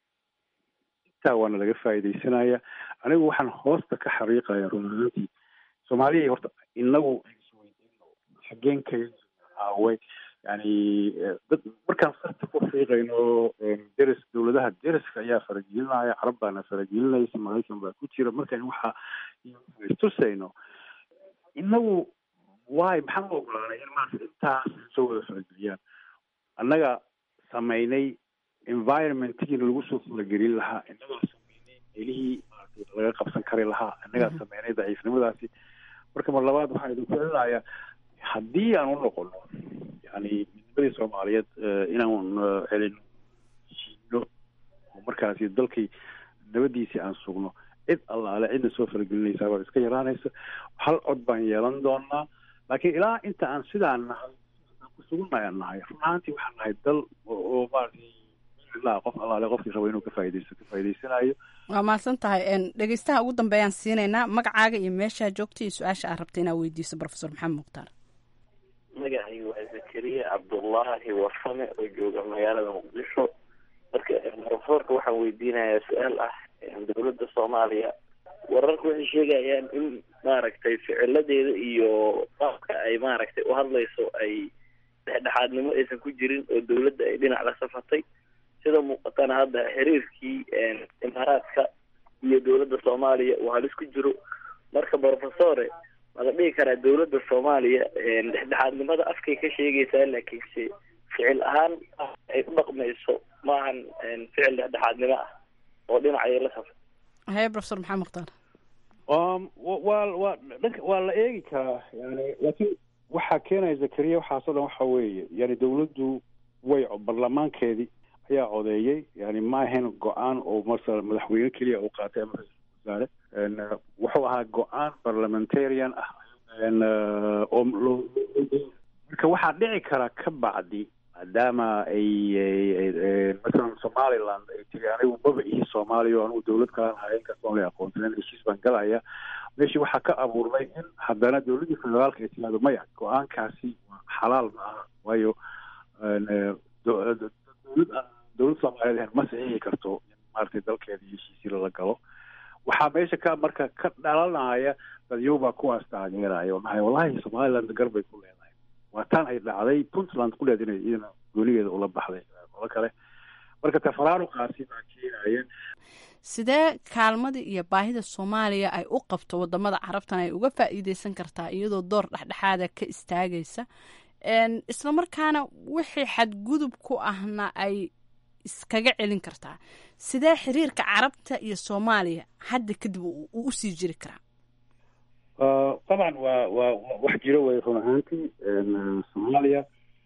Speaker 3: intaa waana laga faa'iidaysanaya anigu waxaan hoosta ka xariiqaya run ahaantii soomaaliya horta inagu xageen kaga aaway yani dad markaan sarta ku fiiqayno deris dowladaha deriska ayaa faragelinaya carab baana faragelinaysa maraykan baa ku jira markaan waxa istusayno inagu waay maxaan u ogolaanay in maarata intaas soo wada farageliyaan annaga samaynay environmentkiina lagu soo faragelin lahaa innagaa samaynay meelihii maarata laga qabsan kari lahaa innagaa samaynay daciifnimadaasi marka mar labaad waxaan idinku celinayaa haddii aan u noqono yani midnimadii soomaaliyeed inaan celino shiino oo markaasi dalkii nabadiisii aan sugno cid allaale cidna soo faragelinaysaa baa iska yaraanaysa hal cod baan yeelan doonaa laakiin ilaa inta aan sidaan nahay kusugunayaan nahay run ahaantii waxaan nahay dal oo maaragtay ilaa qof allaale qofkii rabo inuu ka faa'idaysto ka faa'idaysanayo
Speaker 8: waa mahadsan tahay dhegeystaha ugu dambeeyaan siinaynaa magacaaga iyo meeshaa joogta iyo su-aasha aad rabta inaad weydiiso professor maxamed mukhtaar
Speaker 12: magacaygu waa zakariya cabdullaahi warfame oo jooga magaalada muqdisho marka profesorka waxaan weydiinayaa su-aal ah dowladda soomaaliya wararka waxay sheegayaan in maaragtay ficiladeeda iyo qaabka ay maaragtay u hadlayso ay dhexdhexaadnimo aysan ku jirin oo dowladda ay dhinac la safatay sida muuqatana hadda xiriirkii imaaraadka iyo dowladda soomaaliya uu halis ku jiro marka professore ma la dhihi karaa dowladda soomaaliya dhexdhexaadnimada afkay ka sheegaysaa laakiinse ficil ahaan ay u dhaqmayso maahan ficil dhexdhexaadnimo ah oo dhinacay la safa
Speaker 8: haye professor maxamed mukhtaar
Speaker 3: waa waa dhanka waa la eegi karaa yani laakiin waxaa keenaya zakariya waxaasoo dhan waxa weeye yani dawladdu way baarlamaankeedii ayaa codeeyey yani ma ahayn go-aan oo masala madaxweyne keliya uu qaatay ama ra-iisul wasaare wuxuu ahaa go-aan parliamentarian ah oo marka waxaa dhici kara ka bacdi maadaama ay masalan somaliland ay tiri anigu maba ihi soomaaliya o anigu dawlad kalaan haya inkastoo la aqoonsanen heshiis baan galaya meeshii waxaa ka abuurmay in haddana dawladdii federaalka ay tiraado maya go-aankaasi waa xalaal ma aha waayo dowlad dowlad soomaaliyeed ahayn ma saxiixi karto in maaragtay dalkeeda heshiisii lala galo waxaa meesha ka marka ka dhalanaya dadyobaa kuwaas taageeraya oo dhahay wallahi somaliland gar bay ku leedahay waa tan ay dhacday puntland ku leed inay iyadana goonigeeda ula baxday qolo kale marka tafaraaruqaasi baa keenaya
Speaker 8: sidee kaalmadii iyo baahida soomaaliya ay u qabto wadamada carabtan ay uga faa'iideysan kartaa iyadoo door dhexdhexaada ka istaagaysa isla markaana wixii xadgudub ku ahna ay iskaga celin kartaa sidee xiriirka carabta iyo soomaaliya hadda kadib uu usii jiri karaa
Speaker 3: dabcan waa waa wax jiro way run ahaantii soomaaliya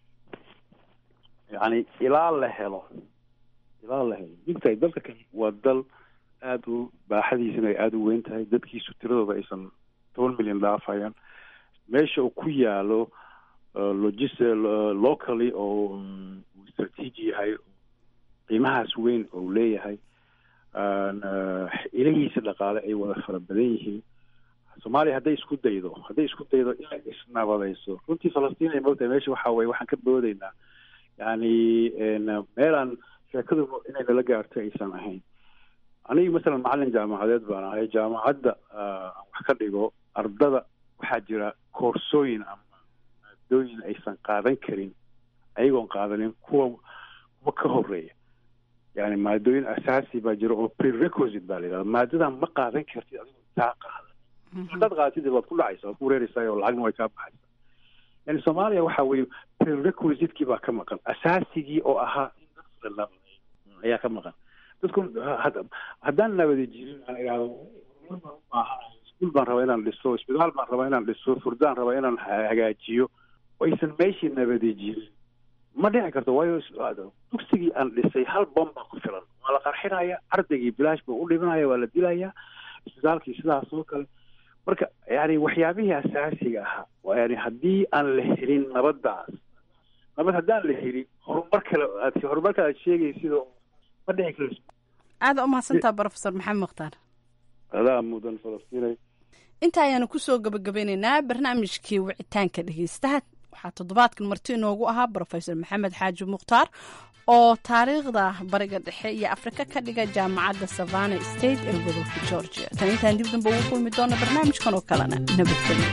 Speaker 3: yani ilaa la helo ilaa la helo digtahay dalka kan waa dal aada u baaxadiisana ay aada u weyn tahay dadkiisu tiradooda aysan toban milyan dhaafayaan meesha uu ku yaalo logis locally oo strateegi yahay qiimahaas weyn oo leeyahay ilahiisa dhaqaale ay wada fara badan yihiin soomaaliya hadday isku daydo hadday isku daydo inay isnabadayso runtii falastiin ay mogtahay meesha waxa weye waxaan ka boodaynaa yani meelaan sheekadu inay nala gaarto aysan ahayn aniga masalan macalin jaamacadeed baan ahay jaamacadda aan wax ka dhigo ardada waxaa jira koorsooyin ama maadooyin aysan qaadan karin ayagoon qaadanin kuwa kuwa ka horeeya yani maadooyin asaasi baa jira oo prerequisite baa la yidhahda maadadan ma qaadan kartid adigoo taa qaadan haddaad qaadatid waad ku dhacaysa waad ku wareereysaa oo lacagna way kaa baxaysa yani soomaaliya waxa weye prerequisitekii baa ka maqan asaasigii oo ahaa in dadka la nabadeeyo ayaa ka maqan dadku haddaan nabadi jirin aan idhahdo iskuul baan rabaa inaan dhiso isbitaal baan rabaa inaan dhiso furdaan rabaa inaan hagaajiyo aysan meeshii nabadi jirin ma dhici karto waayo dugsigii aan dhisay hal bom baa ku filan waa la qarxinaya ardaygii bilaash buu u dhibanaya waa la dilayaa isbitaalkii sidaas oo kale marka yani waxyaabihii asaasiga ahaa yani haddii aan la helin nabadaas nabad haddaan la helin horumar kale aad horumarka aad sheegaysid ma dhici karto
Speaker 8: aada umahadsantaa brofesor maxamed mukhtaar
Speaker 3: adaa mudan falastiinay
Speaker 8: inta ayaanu kusoo gabagabeyneynaa barnaamijkii wicitaanka dhegeystaha waxaa toddobaadkan marti inoogu ahaa brofesor maxamed xaaji mukhtaar oo taariikhda bariga dhexe iyo afrika ka dhiga jaamacadda savana state ee gobolka georgia tan intaan dib damba ugu kulmi doona barnaamijkan oo kalena nabadgelyo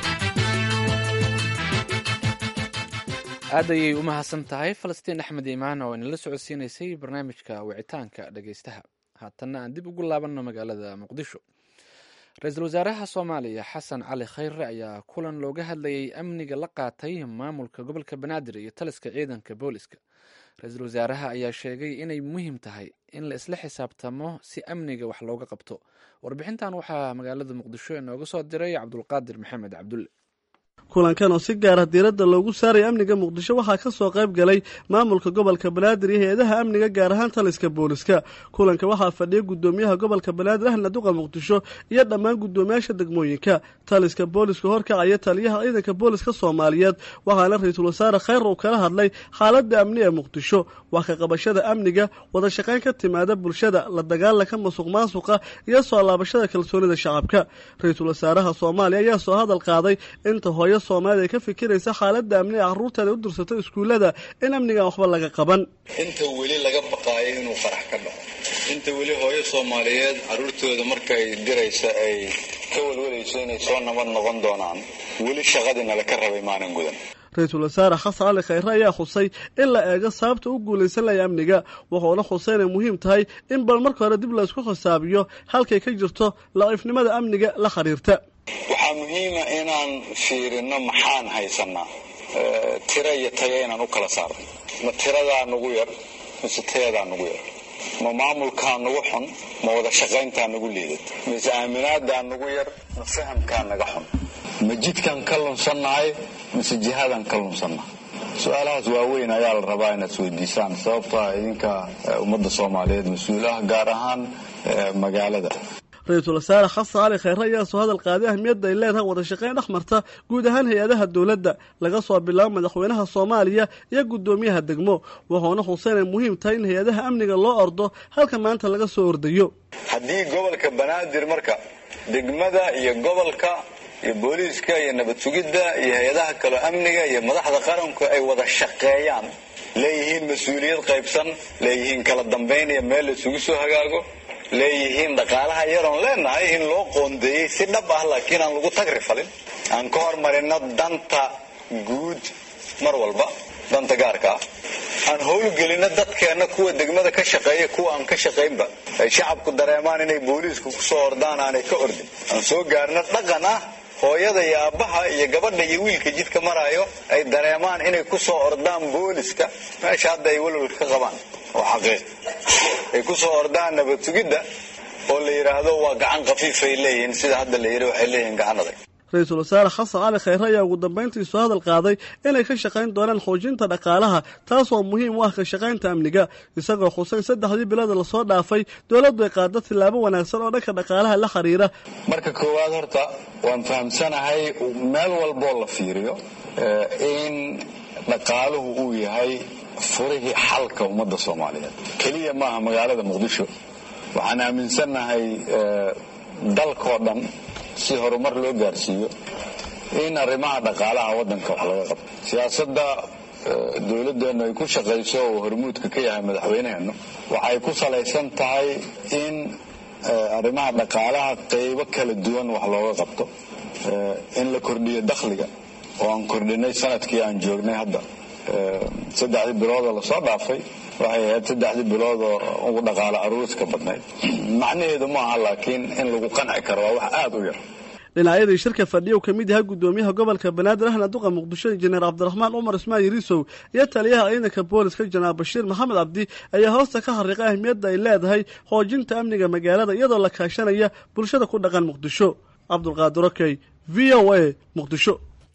Speaker 1: aad ayay u mahadsan tahay falastiin axmed iimaan oo inala socodsiinaysay barnaamijka wicitaanka dhegeystaha haatanna aan dib ugu laabanno magaalada muqdisho ra-iisul wasaaraha soomaaliya xasan cali khayre ayaa kulan looga hadlayay amniga la qaatay maamulka gobolka banaadir iyo taliska ciidanka booliska ra-iisul wasaaraha ayaa sheegay inay muhiim tahay in la isla xisaabtamo si amniga wax looga qabto warbixintan waxaa magaalada muqdisho inooga soo diray cabdulqaadir maxamed cabdulle
Speaker 13: kulankan oo si gaara diiradda loogu saaraya amniga muqdisho waxaa ka soo qayb galay maamulka gobolka banaadir iyo hay-adaha amniga gaar ahaan taliska booliska kulanka waxaa fadhiyay guddoomiyaha gobolka banaadir ahna duqa muqdisho iyo dhammaan guddoomiyaasha degmooyinka taliska booliska horkacaya taliyaha ciidanka booliska soomaaliyeed waxaana ra-iisul wasaare khayr uu kala hadlay xaaladda amni ee muqdisho wax ka qabashada amniga wada shaqayn ka timaada bulshada la dagaalanka masuq maasuqa iyo soo laabashada kalsoonida shacabka ra-iisul wasaaraha soomaaliya ayaa soo hadal qaaday inta hooyo soomaalida ay ka fikiraysa xaaladda amni ee carruurteeda u dirsato iskuullada in amnigan waxba laga qaban
Speaker 14: inta weli laga baqaayo inuu farax ka dhaco inta weli hooyo soomaaliyeed carruurtooda markay diraysa ay ka walwalayso inay soo nabad noqon doonaan weli shaqadii nala ka rabay maanan gudan
Speaker 13: ra-iisul wasaare xasan cali khayre ayaa xusay in la eego sababta u guulaysan laya amniga wuxuuna xusay inay muhiim tahay in bal marka hore dib laysku xisaabiyo halkay ka jirto laciifnimada amniga la xiriirta
Speaker 14: waxaa muhiima inaan fiirino maxaan haysanaa tiro iyo tayo inaan u kala saarno ma tiradaa nagu yar mise tayadaa nagu yar ma maamulkaa nagu xun ma wada shaqayntaa nagu liidad mise aaminaadaa nagu yar ma fahamkaa naga xun ma jidkaan ka lunsannahay mise jihadaan ka lunsannahay su-aalahaas waaweyn ayaa la rabaa inaad isweydiisaan sababtoa idinka ummadda soomaaliyeed mas-uul ah gaar ahaan magaalada
Speaker 13: ra-iisul wasaare xasan cali khayre ayaa soo hadal qaaday ahmiyadda ay leedahay wada shaqayn dhex marta guud ahaan hay-adaha dowladda laga soo bilaabo madaxweynaha soomaaliya iyo guddoomiyaha degmo wuxuuna xusay inay muhiim tahay in hay-adaha amniga loo ordo halka maanta laga soo ordayo
Speaker 14: haddii gobolka banaadir marka degmada iyo gobolka iyo booliiska iyo nabad sugidda iyo hay-adaha kaleo amniga iyo madaxda qaranku ay wada shaqeeyaan leeyihiin mas-uuliyad qaybsan leeyihiin kala dambayn iyo meel la isugu soo hagaago leeyihiin dhaqaalaha yaroon leenahay in loo qoondeeyey si dhab ah laakiin aan lagu tagri falin aan ka hormarino danta guud mar walba danta gaarka ah aan howlgelino dadkeenna kuwa degmada ka shaqeeya kuwa aan ka shaqaynba ay shacabku dareemaan inay booliisku kusoo ordaan aanay ka ordin aan soo gaarno dhaqan ah hooyada iyo aabbaha iyo gabadha iyo wiilka jidka maraayo ay dareemaan inay kusoo ordaan booliska meesha hadda ay walwalka ka qabaan oo xaqiiq ay kusoo ordaan nabad sugidda oo la yidhaahdo waa gacan khafiifay leeyihiin sida hadda la yidhi waxay leeyihiin gacan adag
Speaker 13: ra-iisul wasaare xasan cali khayre ayaa ugu dambayntii soo hadal qaaday inay ka shaqayn doonaan xoojinta dhaqaalaha taasoo muhiim u ah ka shaqaynta amniga isagoo xusay saddexdii bilood lasoo dhaafay dowladdu ay qaado tillaabo wanaagsan oo dhanka dhaqaalaha la xiriira
Speaker 14: marka koowaad horta waan fahamsanahay meel walboo la fiiriyo in dhaqaaluhu uu yahay furihii xalka ummadda soomaaliyeed keliya maaha magaalada muqdisho waxaan aaminsannahay dalkoo dhan si horumar loo gaarsiiyo in arrimaha dhaqaalaha waddanka wax laga qabto siyaasadda dowladdeennu ay ku shaqayso oo hormuudka ka yahay madaxweyneheennu waxay ku salaysan tahay in arrimaha dhaqaalaha qaybo kala duwan wax looga qabto in la kordhiyo dakhliga oo aan kordhinay sanadkii aan joognay hadda saddexdii biloodoo lasoo dhaafay waxay ahayd saddexdii biloodoo ugu dhaqaalo aruuska badnayd macnaheedu maaha laakiin in lagu qanci karo waa wax aada u yar
Speaker 13: dhinacyadii shirka fadhiya uu ka mid yahay guddoomiyaha gobolka banaadir ahna duqa muqdisho injineer cabdiraxmaan cumar ismaan yariisow iyo taliyaha ciidanka booliska janaal bashiir maxamed cabdi ayaa hoosta ka xariiqay ahmiyadda ay leedahay xoojinta amniga magaalada iyadoo la kaashanaya bulshada ku dhaqan muqdisho cabdulqaadir okey v o a muqdisho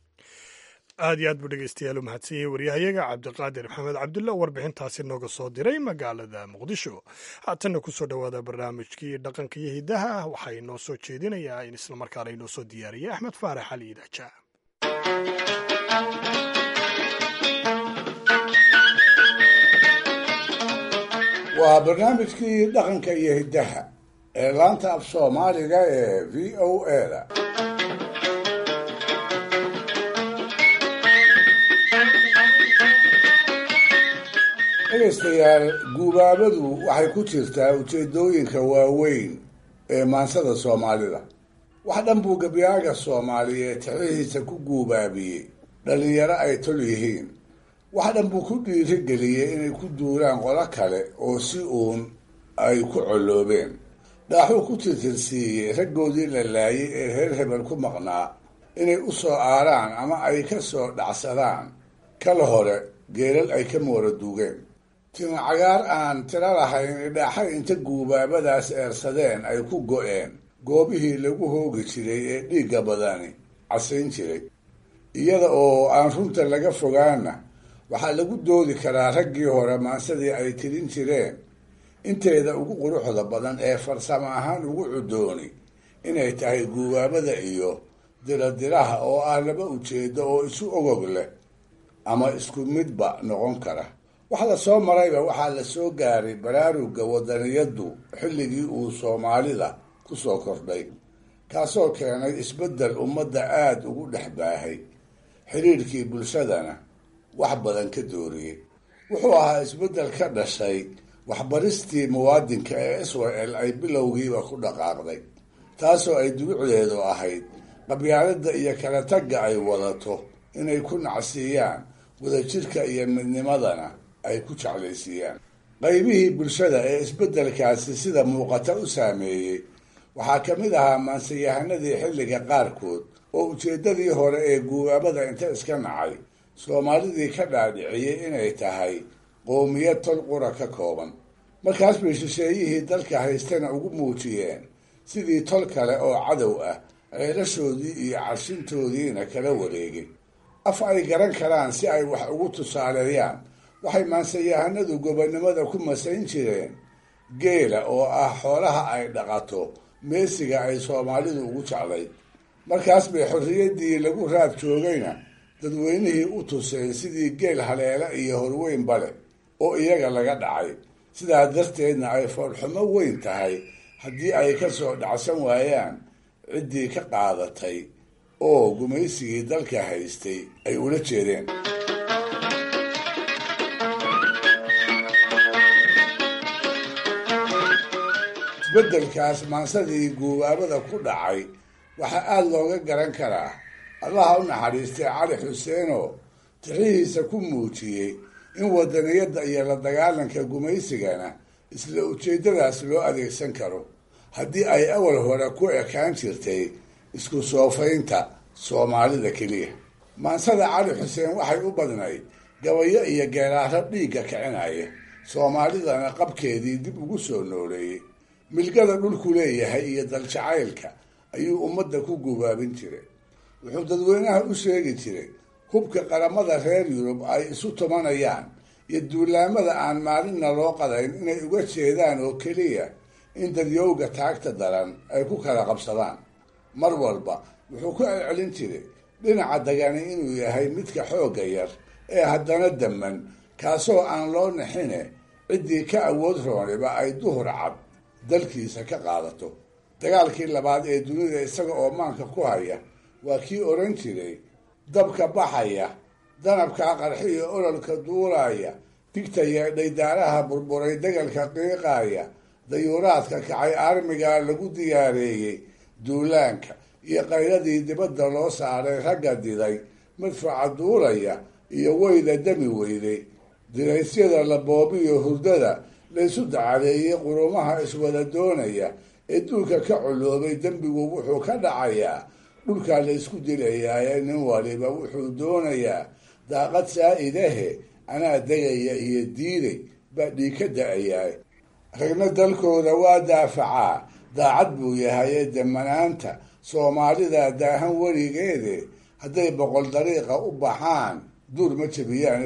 Speaker 2: aad iyo aad buu dhegeystayaal u mahadsanyahay waryahayaga cabdiqaadir maxamed cabdulla warbixintaasi nooga soo diray magaalada muqdisho haatanna kusoo dhowaada barnaamijkii dhaqanka iyo hidaha waxaa inoo soo jeedinayaa in islamarkaana inoo soo diyaariyay axmed faarax ali idaaja
Speaker 4: waa barnaamijkii dhaqanka iyo hiddaha ee laanta af soomaaliga ee v o a da dhegaystayaal guubaabadu waxay ku jirtaa ujeedooyinka waaweyn ee maansada soomaalida wax dhan buu gabyaaga soomaaliyeed tixdihiisa ku guubaabiyey dhallinyaro ay tol yihiin wax dhan buu ku dhiirigeliyey inay ku duulaan qolo kale oo si uun ay ku colloobeen dhaaxuu ku tirtirsiiyey raggoodii la laayay ee reer hebel ku maqnaa inay u soo aaraan ama ay ka soo dhacsadaan kala hore geelal ay ka moora duugeen tima cagaar aan tiro lahayn idhaaxay inta guubaabadaas eersadeen ay ku go-een goobihii lagu hoogi jiray ee dhiigga badani casayn jiray iyada oo aan runta laga fogaana waxaa lagu doodi karaa raggii hore maansadii ay tirin jireen inteeda ugu quruxda badan ee farsamo ahaan ugu cudooni inay tahay guubaabada iyo diradiraha oo ah laba ujeedo oo isu ogog leh ama isku midba noqon kara wax la soo marayba waxaa la soo gaaray baraarugga wadaniyaddu xilligii uu soomaalida ku soo kordhay kaasoo keenay isbeddel ummadda aada ugu dhex baahay xidhiirkii bulshadana wax badan ka dooriyey wuxuu ahaa isbeddel ka dhashay waxbaristii muwaadinka ee israel ay bilowgiiba ku dhaqaaqday taasoo ay dugucdeedu ahayd qabyaaladda iyo kala tagga ay wadato inay ku nacsiiyaan wadajirka iyo midnimadana ay ku jeclaysiiyaan qaybihii bulshada ee isbeddelkaasi sida muuqata u saameeyey waxaa ka mid ahaa maansayahanadii xilliga qaarkood oo ujeeddadii hore ee guubaabada inta iska nacay soomaalidii ka dhaadhiciyey inay tahay qoomiyad tol qura ka kooban markaas bay shisheeyihii dalka haystana ugu muujiyeen sidii tol kale oo cadow ah ceelashoodii iyo carshintoodiina kala wareegay af ay garan karaan si ay wax ugu tusaaleeyaan waxay maansayahanadu gobonnimada ku masayn jireen geela oo ah xoolaha ay dhaqato meesiga ay soomaalidu ugu jeclayd markaas bay xorriyaddii lagu raad joogayna dadweynihii u tuseen sidii geel haleela iyo horweynba leh oo iyaga laga dhacay sidaa darteedna ay foolxumo weyn tahay haddii ay ka soo dhacsan waayaan ciddii ka qaadatay oo gumaysigii dalka haystay ay ula jeedeen isbeddelkaas maansadii guubaabada ku dhacay waxaa aada looga garan karaa allaha u naxariistay cali xuseenoo tixihiisa ku muujiyey in wadaniyadda iyo la dagaalanka gumaysigana isla ujeeddadaas loo adeegsan karo haddii ay awal hore ku ekaan jirtay isku soofaynta soomaalida keliya maansada cali xuseen waxay u badnayd gabayo iyo geeraaro dhiigga kicinaya soomaalidana qabkeedii dib ugu soo nooleeyey milgada dhulku leeyahay iyo daljacaylka ayuu ummadda ku gubaabin jiray wuxuu dadweynaha u sheegi jiray hubka qaramada reer yurub ay isu tumanayaan iyo duulaamada aan maalinna loo qadayn inay uga jeedaan oo keliya in dadyowga taagta daran ay ku kala qabsadaan mar walba wuxuu ku celcelin jiray dhinaca dagani inuu yahay midka xoogga yar ee haddana damman kaasoo aan loo naxine ciddii ka awood rooniba ay duhur cad dalkiisa ka qaadato dagaalkii labaad ee dunida isaga oo maanka ku haya waa kii odhan jiray dabka baxaya danabkaa qarxiyo ololka duulaya digta yeedhay daaraha burburay degalka qiiqaaya dayuuraadka kacay armigaa lagu diyaareeyey duulaanka iyo qayladii dibadda loo saaray ragga diday madfaca duulaya iyo weyda dami weyday diraysyada la boobiyo hurdada laysu dacadeeyey qurumaha iswada doonaya ee duulka ka coloobay dembigu wuxuu ka dhacayaa dhulkaa laysku dilayaaye nin waliba wuxuu doonayaa daaqad saa-idahe anaa degaya iyo diiday baa dhiig ka da-ayaa ragna dalkooda waa daafacaa daacad buu yahaye damanaanta soomaalida daahan weligeede hadday boqol dariiqa u baxaan duur ma jabiyaan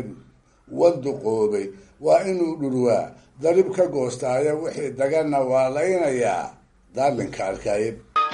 Speaker 4: wanduqoobay waa inuu dhurwaa darib ka goostaayo wixii daganna waa laynayaa daalinka arkaaye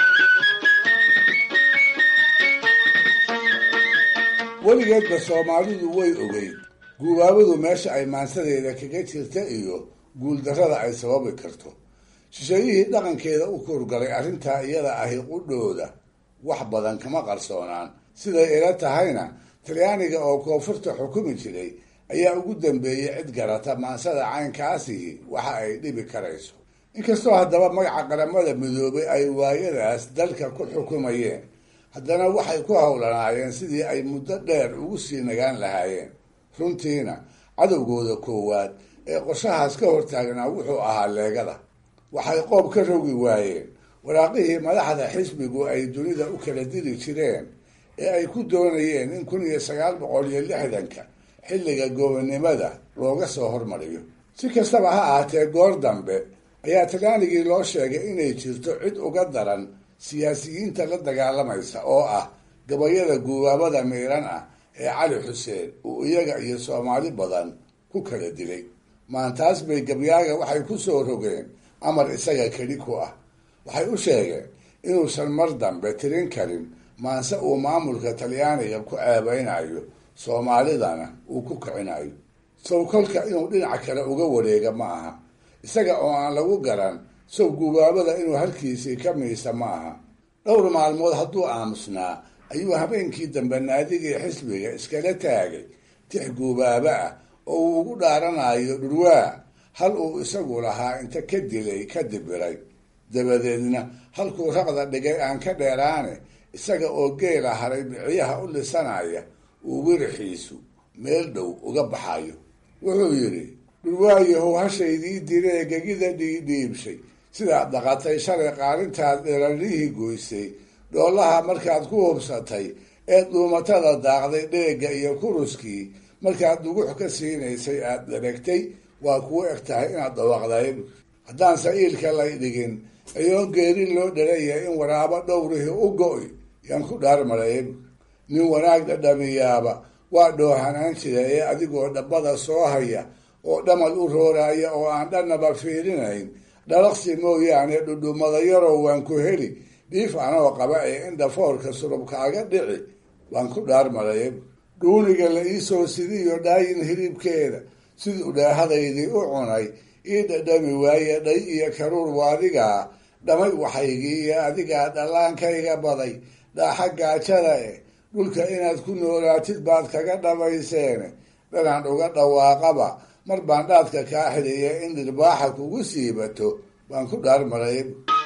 Speaker 4: weligeedba soomaalidu way ogeyd guubaabadu meesha ay maansadeeda kaga jirta iyo guuldarrada ay sababi karto shisheeyihii dhaqankeeda u kurgalay arrintaa iyada ahi qudhooda wax badan kama qarsoonaan siday ila tahayna talyaaniga oo koonfurta xukumi jiray ayaa ugu dambeeyey cid garata maansada caynkaasihi waxa ay dhibi karayso inkastoo haddaba magaca qaramada midoobay ay waayadaas dalka ku xukumayeen haddana waxay ku howlanaayeen sidii ay muddo dheer ugu sii nagaan lahaayeen runtiina cadowgooda koowaad ee qorshahaas ka hortaagnaa wuxuu ahaa leegada waxay qoob ka rogi waayeen waraaqihii madaxda xisbigu ay dunida u kala diri jireen ee ay ku doonayeen in kun iyo sagaal boqol iyo lixdanka xilliga gobonnimada looga soo hormariyo si kastaba ha ahaatee goor dambe ayaa talyaanigii loo sheegay inay jirto cid uga daran siyaasiyiinta la dagaalamaysa oo ah gabayada guubaabada miiran ah ee cali xuseen uu iyaga iyo soomaali badan ku kala dilay maantaas bay gabyaaga waxay ku soo rogeen amar isaga keli ku ah waxay u sheegeen inuusan mar dambe tirin karin maanse uu maamulka talyaaniga ku ceebeynayo soomaalidana uu ku kicinayo sow kolka inuu dhinac kale uga wareega ma aha isaga oo aan lagu garan sow guubaabada inuu halkiisii ka miisa ma aha dhowr maalmood hadduu aamusnaa ayuu habeenkii dambe naadigii xisbiga iskala taagay tix guubaabo ah oo uu ugu dhaaranayo dhurwaa hal uu isagu lahaa inta ka dilay ka dibiray dabadeedna halkuu raqda dhigay aan ka dheeraane isaga oo geela haray biciyaha u lisanaya uu wirixiisu meel dhow uga baxayo wuxuu yidhi dhurwaayahow hashaydii diree gegida dhiidhiibshay sidaad dhaqatay shalay qaalintaad dherarihii goysay dhoolaha markaad ku hubsatay ee dhuumatada daaqday dheegga iyo kuruskii markaad dugux ka siinaysay aad dheragtay waa kuu eg tahay inaad dhawaaqday haddaan sa'iilka lay dhigin ayoon geerin loo dharaya in waraabo dhowrihii u go-y yaan ku dhaarmaray nin wanaag dhadhamiyaaba waa dhoohanaan jira ee adigoo dhabbada soo haya oo dhamal u rooraaya oo aan dhannaba fiirinayn dhalaqsi mooyaane dhudhumada yarow waan ku heli dhiif anoo qaba ee in dhafoorka surubkaaga dhici waan ku dhaarmaray dhuuniga la iisoo sidiyo dhaayin hilibkeeda siduu dhaahadaydii u cunay ii dhadhami waaye dhay iyo karuur waadigaa dhamay waxaygii iyo adigaa dhallaankayga baday dhaaxa gaajada eh dhulka inaad ku noolaatid baad kaga dhamayseene dhanaan uga dhawaaqaba mar baan dhaadka kaa xidhiya in dhirbaaxa kugu siibato baan ku dhaarmaray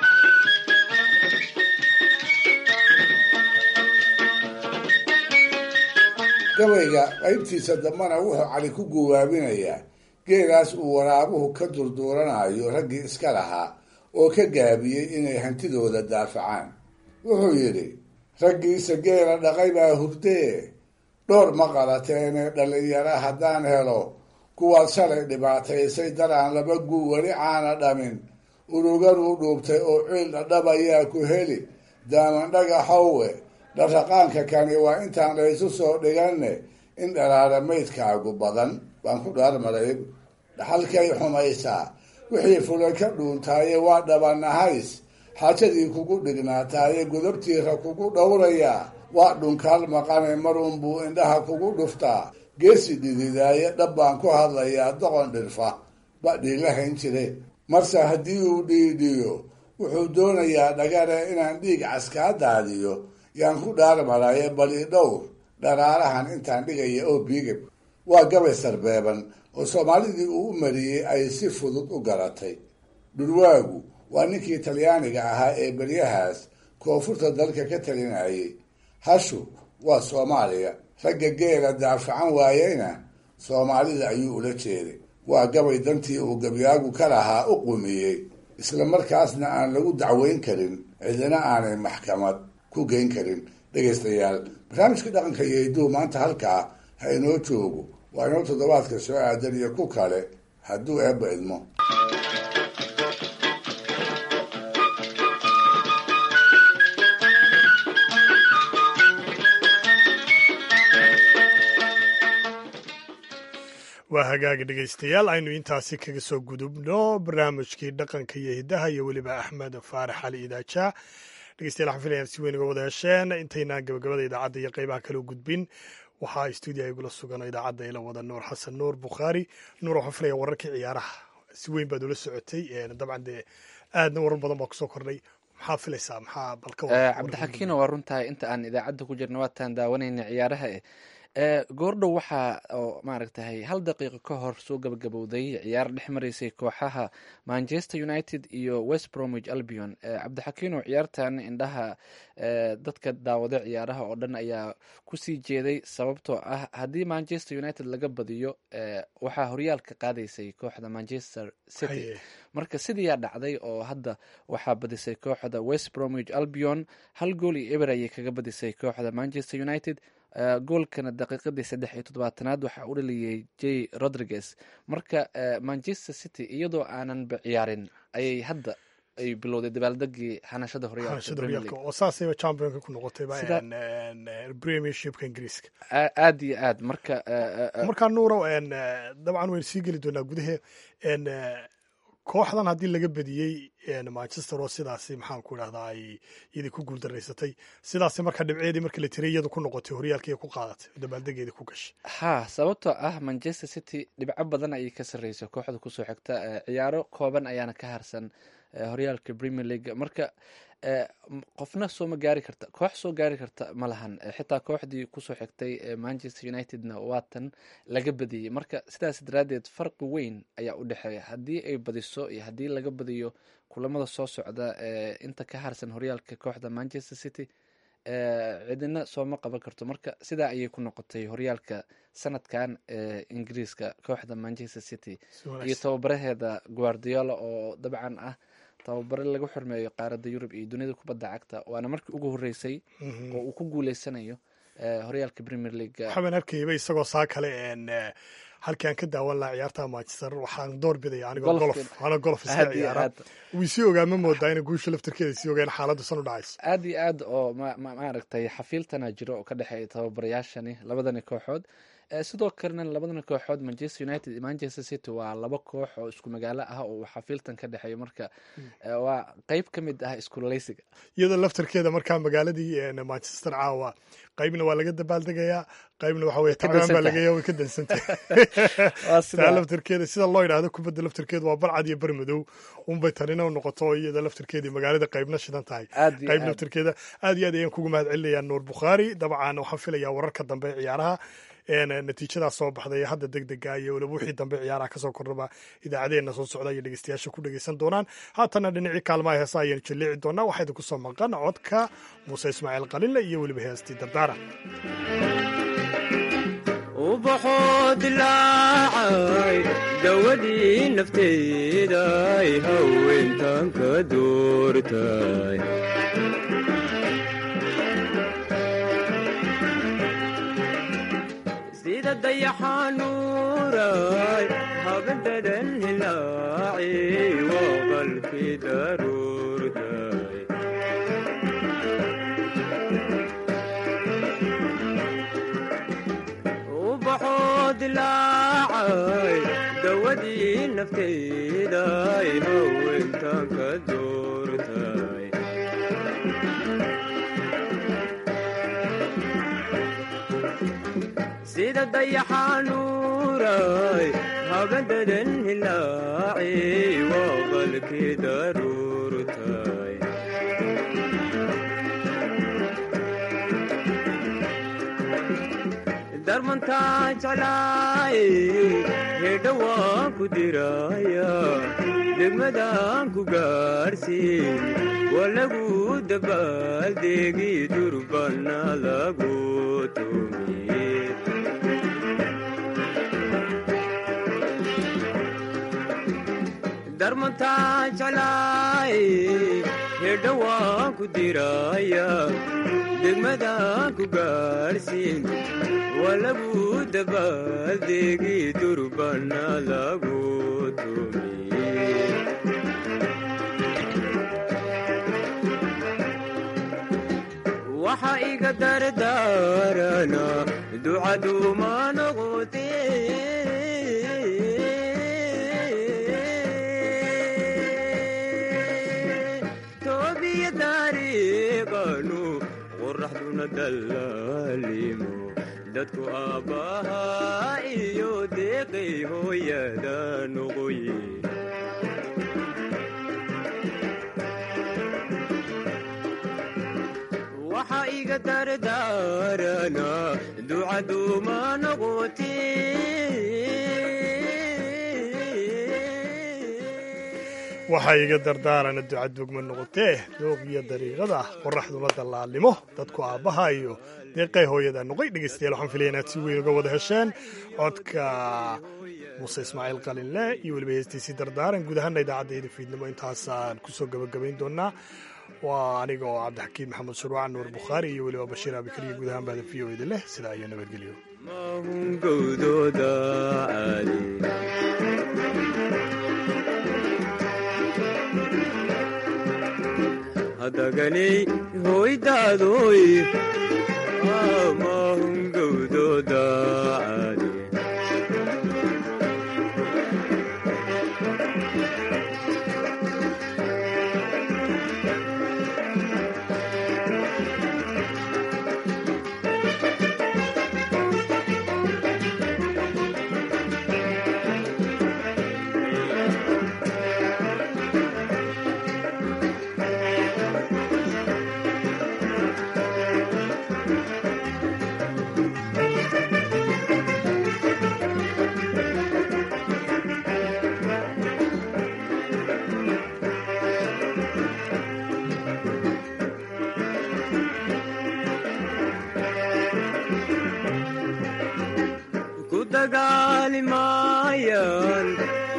Speaker 4: gabayga qaybtiisa dambana wuxuu cali ku guwaabinayaa geelaas uu waraabuhu ka durduuranayo raggii iska lahaa oo ka gaabiyey inay hantidooda daafacaan wuxuu yidhi raggiisa geela dhaqay baa hurdee dhowr ma qalateene dhallinyara haddaan helo kuwaad shalay dhibaataysay daraan laba guu weli caana dhamin uruganuu dhuubtay oo ciil dhadhab ayaa ku heli daaman dhagaxowe dharraqaanka kani waa intaan laysu soo dhiganne in dhalaala maydkaagu badan baan ku dhaarmaray dhaxalkay xumaysaa wixii fulay ka dhuuntaaye waa dhabanahays xaajadii kugu dhignaataaye godabtiira kugu dhowrayaa waa dhunkaal maqane marunbuu indhaha kugu dhuftaa geesi dhididaaye dhab baan ku hadlayaa doqon dhirfa ba dhiilahayn jire marse haddii uu dhiidhiyo wuxuu doonayaa dhagare inaan dhiig caskaa daadiyo yaan ku dhaarmaraye bali dhowr dharaarahan intaan dhigaya oo biigab waa gabay sarbeeban oo soomaalidii uu u mariyey ay si fudud u garatay dhurwaagu waa ninkii talyaaniga ahaa ee beryahaas koonfurta dalka ka talinayay hashu waa soomaaliya ragga geela daafacan waayeyna soomaalida ayuu ula jeeday waa gabay dantii uu gabyaagu ka lahaa u qumiyey isla markaasna aan lagu dacweyn karin cidina aanay maxkamad ku geyn karin dhegaystayaal barnaamijka dhaqanka iyo hidduu maanta halkaa ha inoo joogo waa inoo toddobaadka soo aadan iyo ku kale hadduu eebba idmo
Speaker 2: waa hagaaga dhegaystayaal aynu intaasi kaga soo gudubno barnaamijkii dhaqanka iyo hiddaha iyo weliba axmed faarax cali idaaja dhegeystayaal waxaan filayaa si weyn uga wada hesheen intaynaan gabagabada idaacadda iyo qeybaha kale u gudbin waxaa stuudiya igula sugan idaacadda ila wada nuur xasan nuur bukhaari nuur waxaan filaya wararkii ciyaaraha si weyn baad ula socotay dabcan dee aadna warar badan baa kusoo kordhay maxaa filaysaa maxaa balka
Speaker 1: cabdixakiino waa runtahay inta aan idaacadda ku jirna waataan daawanayna ciyaaraha eh goordhow waxaa oo maaragtahay hal daqiiqo ka hor soo gabagabowday ciyaar dhex maraysay kooxaha manchester united iyo west bromwich albion cabdixakiino ciyaartan indhaha dadka daawada ciyaaraha oo dhan ayaa kusii jeeday sababtoo ah haddii manchester united laga badiyo waxaa horyaalka qaadaysay kooxda manchester city marka sidiiyaa dhacday oo hadda waxaa badisay kooxda west bromwich albion hal gool iyo eber ayay kaga badisay kooxda manchester united goolkana daqiiqadii saddex iyo toddobaatanaad waxaa u dhaliyey j rodriguez marka manchester city iyadoo aananba ciyaarin ayay hadda ay bilowday dabaaldegii hanashada
Speaker 2: horyaalka oo saasayba championka ku noqotayba premiershipka ingiriiska
Speaker 1: aad iyo aad marka
Speaker 2: markaa nuurow dabcan waynu sii geli doonaa gudahe kooxdan haddii laga badiyey manchester oo sidaasi maxaan ku idhahdaa ay iyadii ku guuldaraysatay sidaasi marka dhibceedii markii la tiray iyadu ku noqotay horyaalkii ku qaadatay dabaaldegeedii ku gashay
Speaker 1: ha sababtoo ah manchester city dhibco badan ayay ka sarreysay kooxda kusoo xigta ciyaaro kooban ayaana ka harsan horyaalka premier league marka qofna sooma gaari karta koox soo gaari karta ma lahan xitaa kooxdii kusoo xigtay manchester unitedna waatan laga badiyey marka sidaas daraaddeed farqi weyn ayaa u dhexeeya haddii ay badiso iyo haddii laga badiyo kulamada soo socda inta ka harsan horyaalka kooxda manchester city cidina sooma qaban karto marka sidaa ayay ku noqotay horyaalka sanadkan ee ingiriiska kooxda manchester city iyo tababaraheeda guardiola oo dabcan ah tababare lagu xurmeeyo qaaradda yurub iyo dunida kubadda cagta waana markii ugu horeysay oo uu ku guuleysanayo horyaalka premier league
Speaker 2: waxaan arkayba isagoo saa kale halkii aan ka daawan lahaa ciyaarta manchester waxaan door bidaya anigoo golof ana golof iska ciyaara wii sii ogaa ma moodaa ina guusha laftarkeeda sii ogaan xaaladdu san u dhacayso
Speaker 1: aad iyo aad oo maaragtay xafiiltana jiro oo ka dhexeeya tababarayaashani labadani kooxood sidoo kalena labadana kooxood manchester united iyo manchester city waa laba koox oo isku magaalo ah oo xafiiltan ka dhexeeyo marka waa qeyb ka mid ah iskuleysiga
Speaker 2: iyadoo laftarkeeda markaa magaaladii manchester caawa qaybna waa laga dabaaldegayaa qaybna waxa weye tacbaan baa lagaya way ka dansantay taa laftarkeeda sida loo yidhaahdo kubadda laftarkeeda waa barcad iyo bar madow unbay tanina u noqoto iyada laftarkeedii magaalada qaybna shidan tahay qayb laftarkeeda aad iyo aad ayaan kugu mahad celinayaa nuur bukhaari dabcan waxaan filayaa wararka dambe ee ciyaaraha natiijadaas soo baxday hadda deg dega iyo waliba wixii dambe ciyaaraha kasoo kordhaba idaacadeena soo socda iyo dhegeystayaasha ku dhegeysan doonaan haatana dhinacii kaalmaha heesa ayaynu jaleeci doonaa waxaa idinku soo maqan codka muuse ismaaciil qalinle iyo weliba heestii dardaara
Speaker 15: ubaxoo dilaacay dawadii nafteeday haweentan ka doortay sida dayaxanuuray habadadan hilaaci waa qalkii daruurtay ubaxoo dilaacay dawadii nafteeday haweentan ka doortay sida dayaxanuuray habadadan hilaaci waa qalkii daruurtay darmantaa jeclaay hedha waan ku diraya degmadaan ku gaarsiin waa lagu dabaaldegi durbana lagu tumiye darmantaa jeclaay hedha waan ku diraya degmadaan ku gaarsiin waa lagu dabaaldegi durbana lagu tumiye waxa iga dardaarana ducaduuma noqote toobiya dariiqanu qoraxduna dallaalimo dadku aabbahaa iyo deeqay hooyada noqoye waxa iga dardaarana ducaduuma noqote
Speaker 2: waxaa iga dardaarana ducadugma noqotee doog iyo dariiqada qoraxduna dallaalnimo dadku aabbaha iyo deeqay hooyada noqoy dhegeystayaal waxaan filaya inaad si weyn uga wada hesheen codka muuse ismaaciil qalinle iyo weliba heestiisii dardaaran guud ahaana idaacaddeeda fiidnimo intaasaan kusoo gabagabayn doonaa waa aniga oo cabdixakiin maxamed shuruucan nuur bukhaari iyo weliba bashiir abikariya guud ahaan bahda v o eda leh sidaa iyo nabadgelyo
Speaker 15: mahungowdooda caali hadaganay hoydaadoy mahungowdooda caali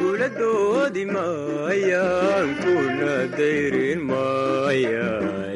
Speaker 15: kula doodi maayaan kuna dayrin maayaan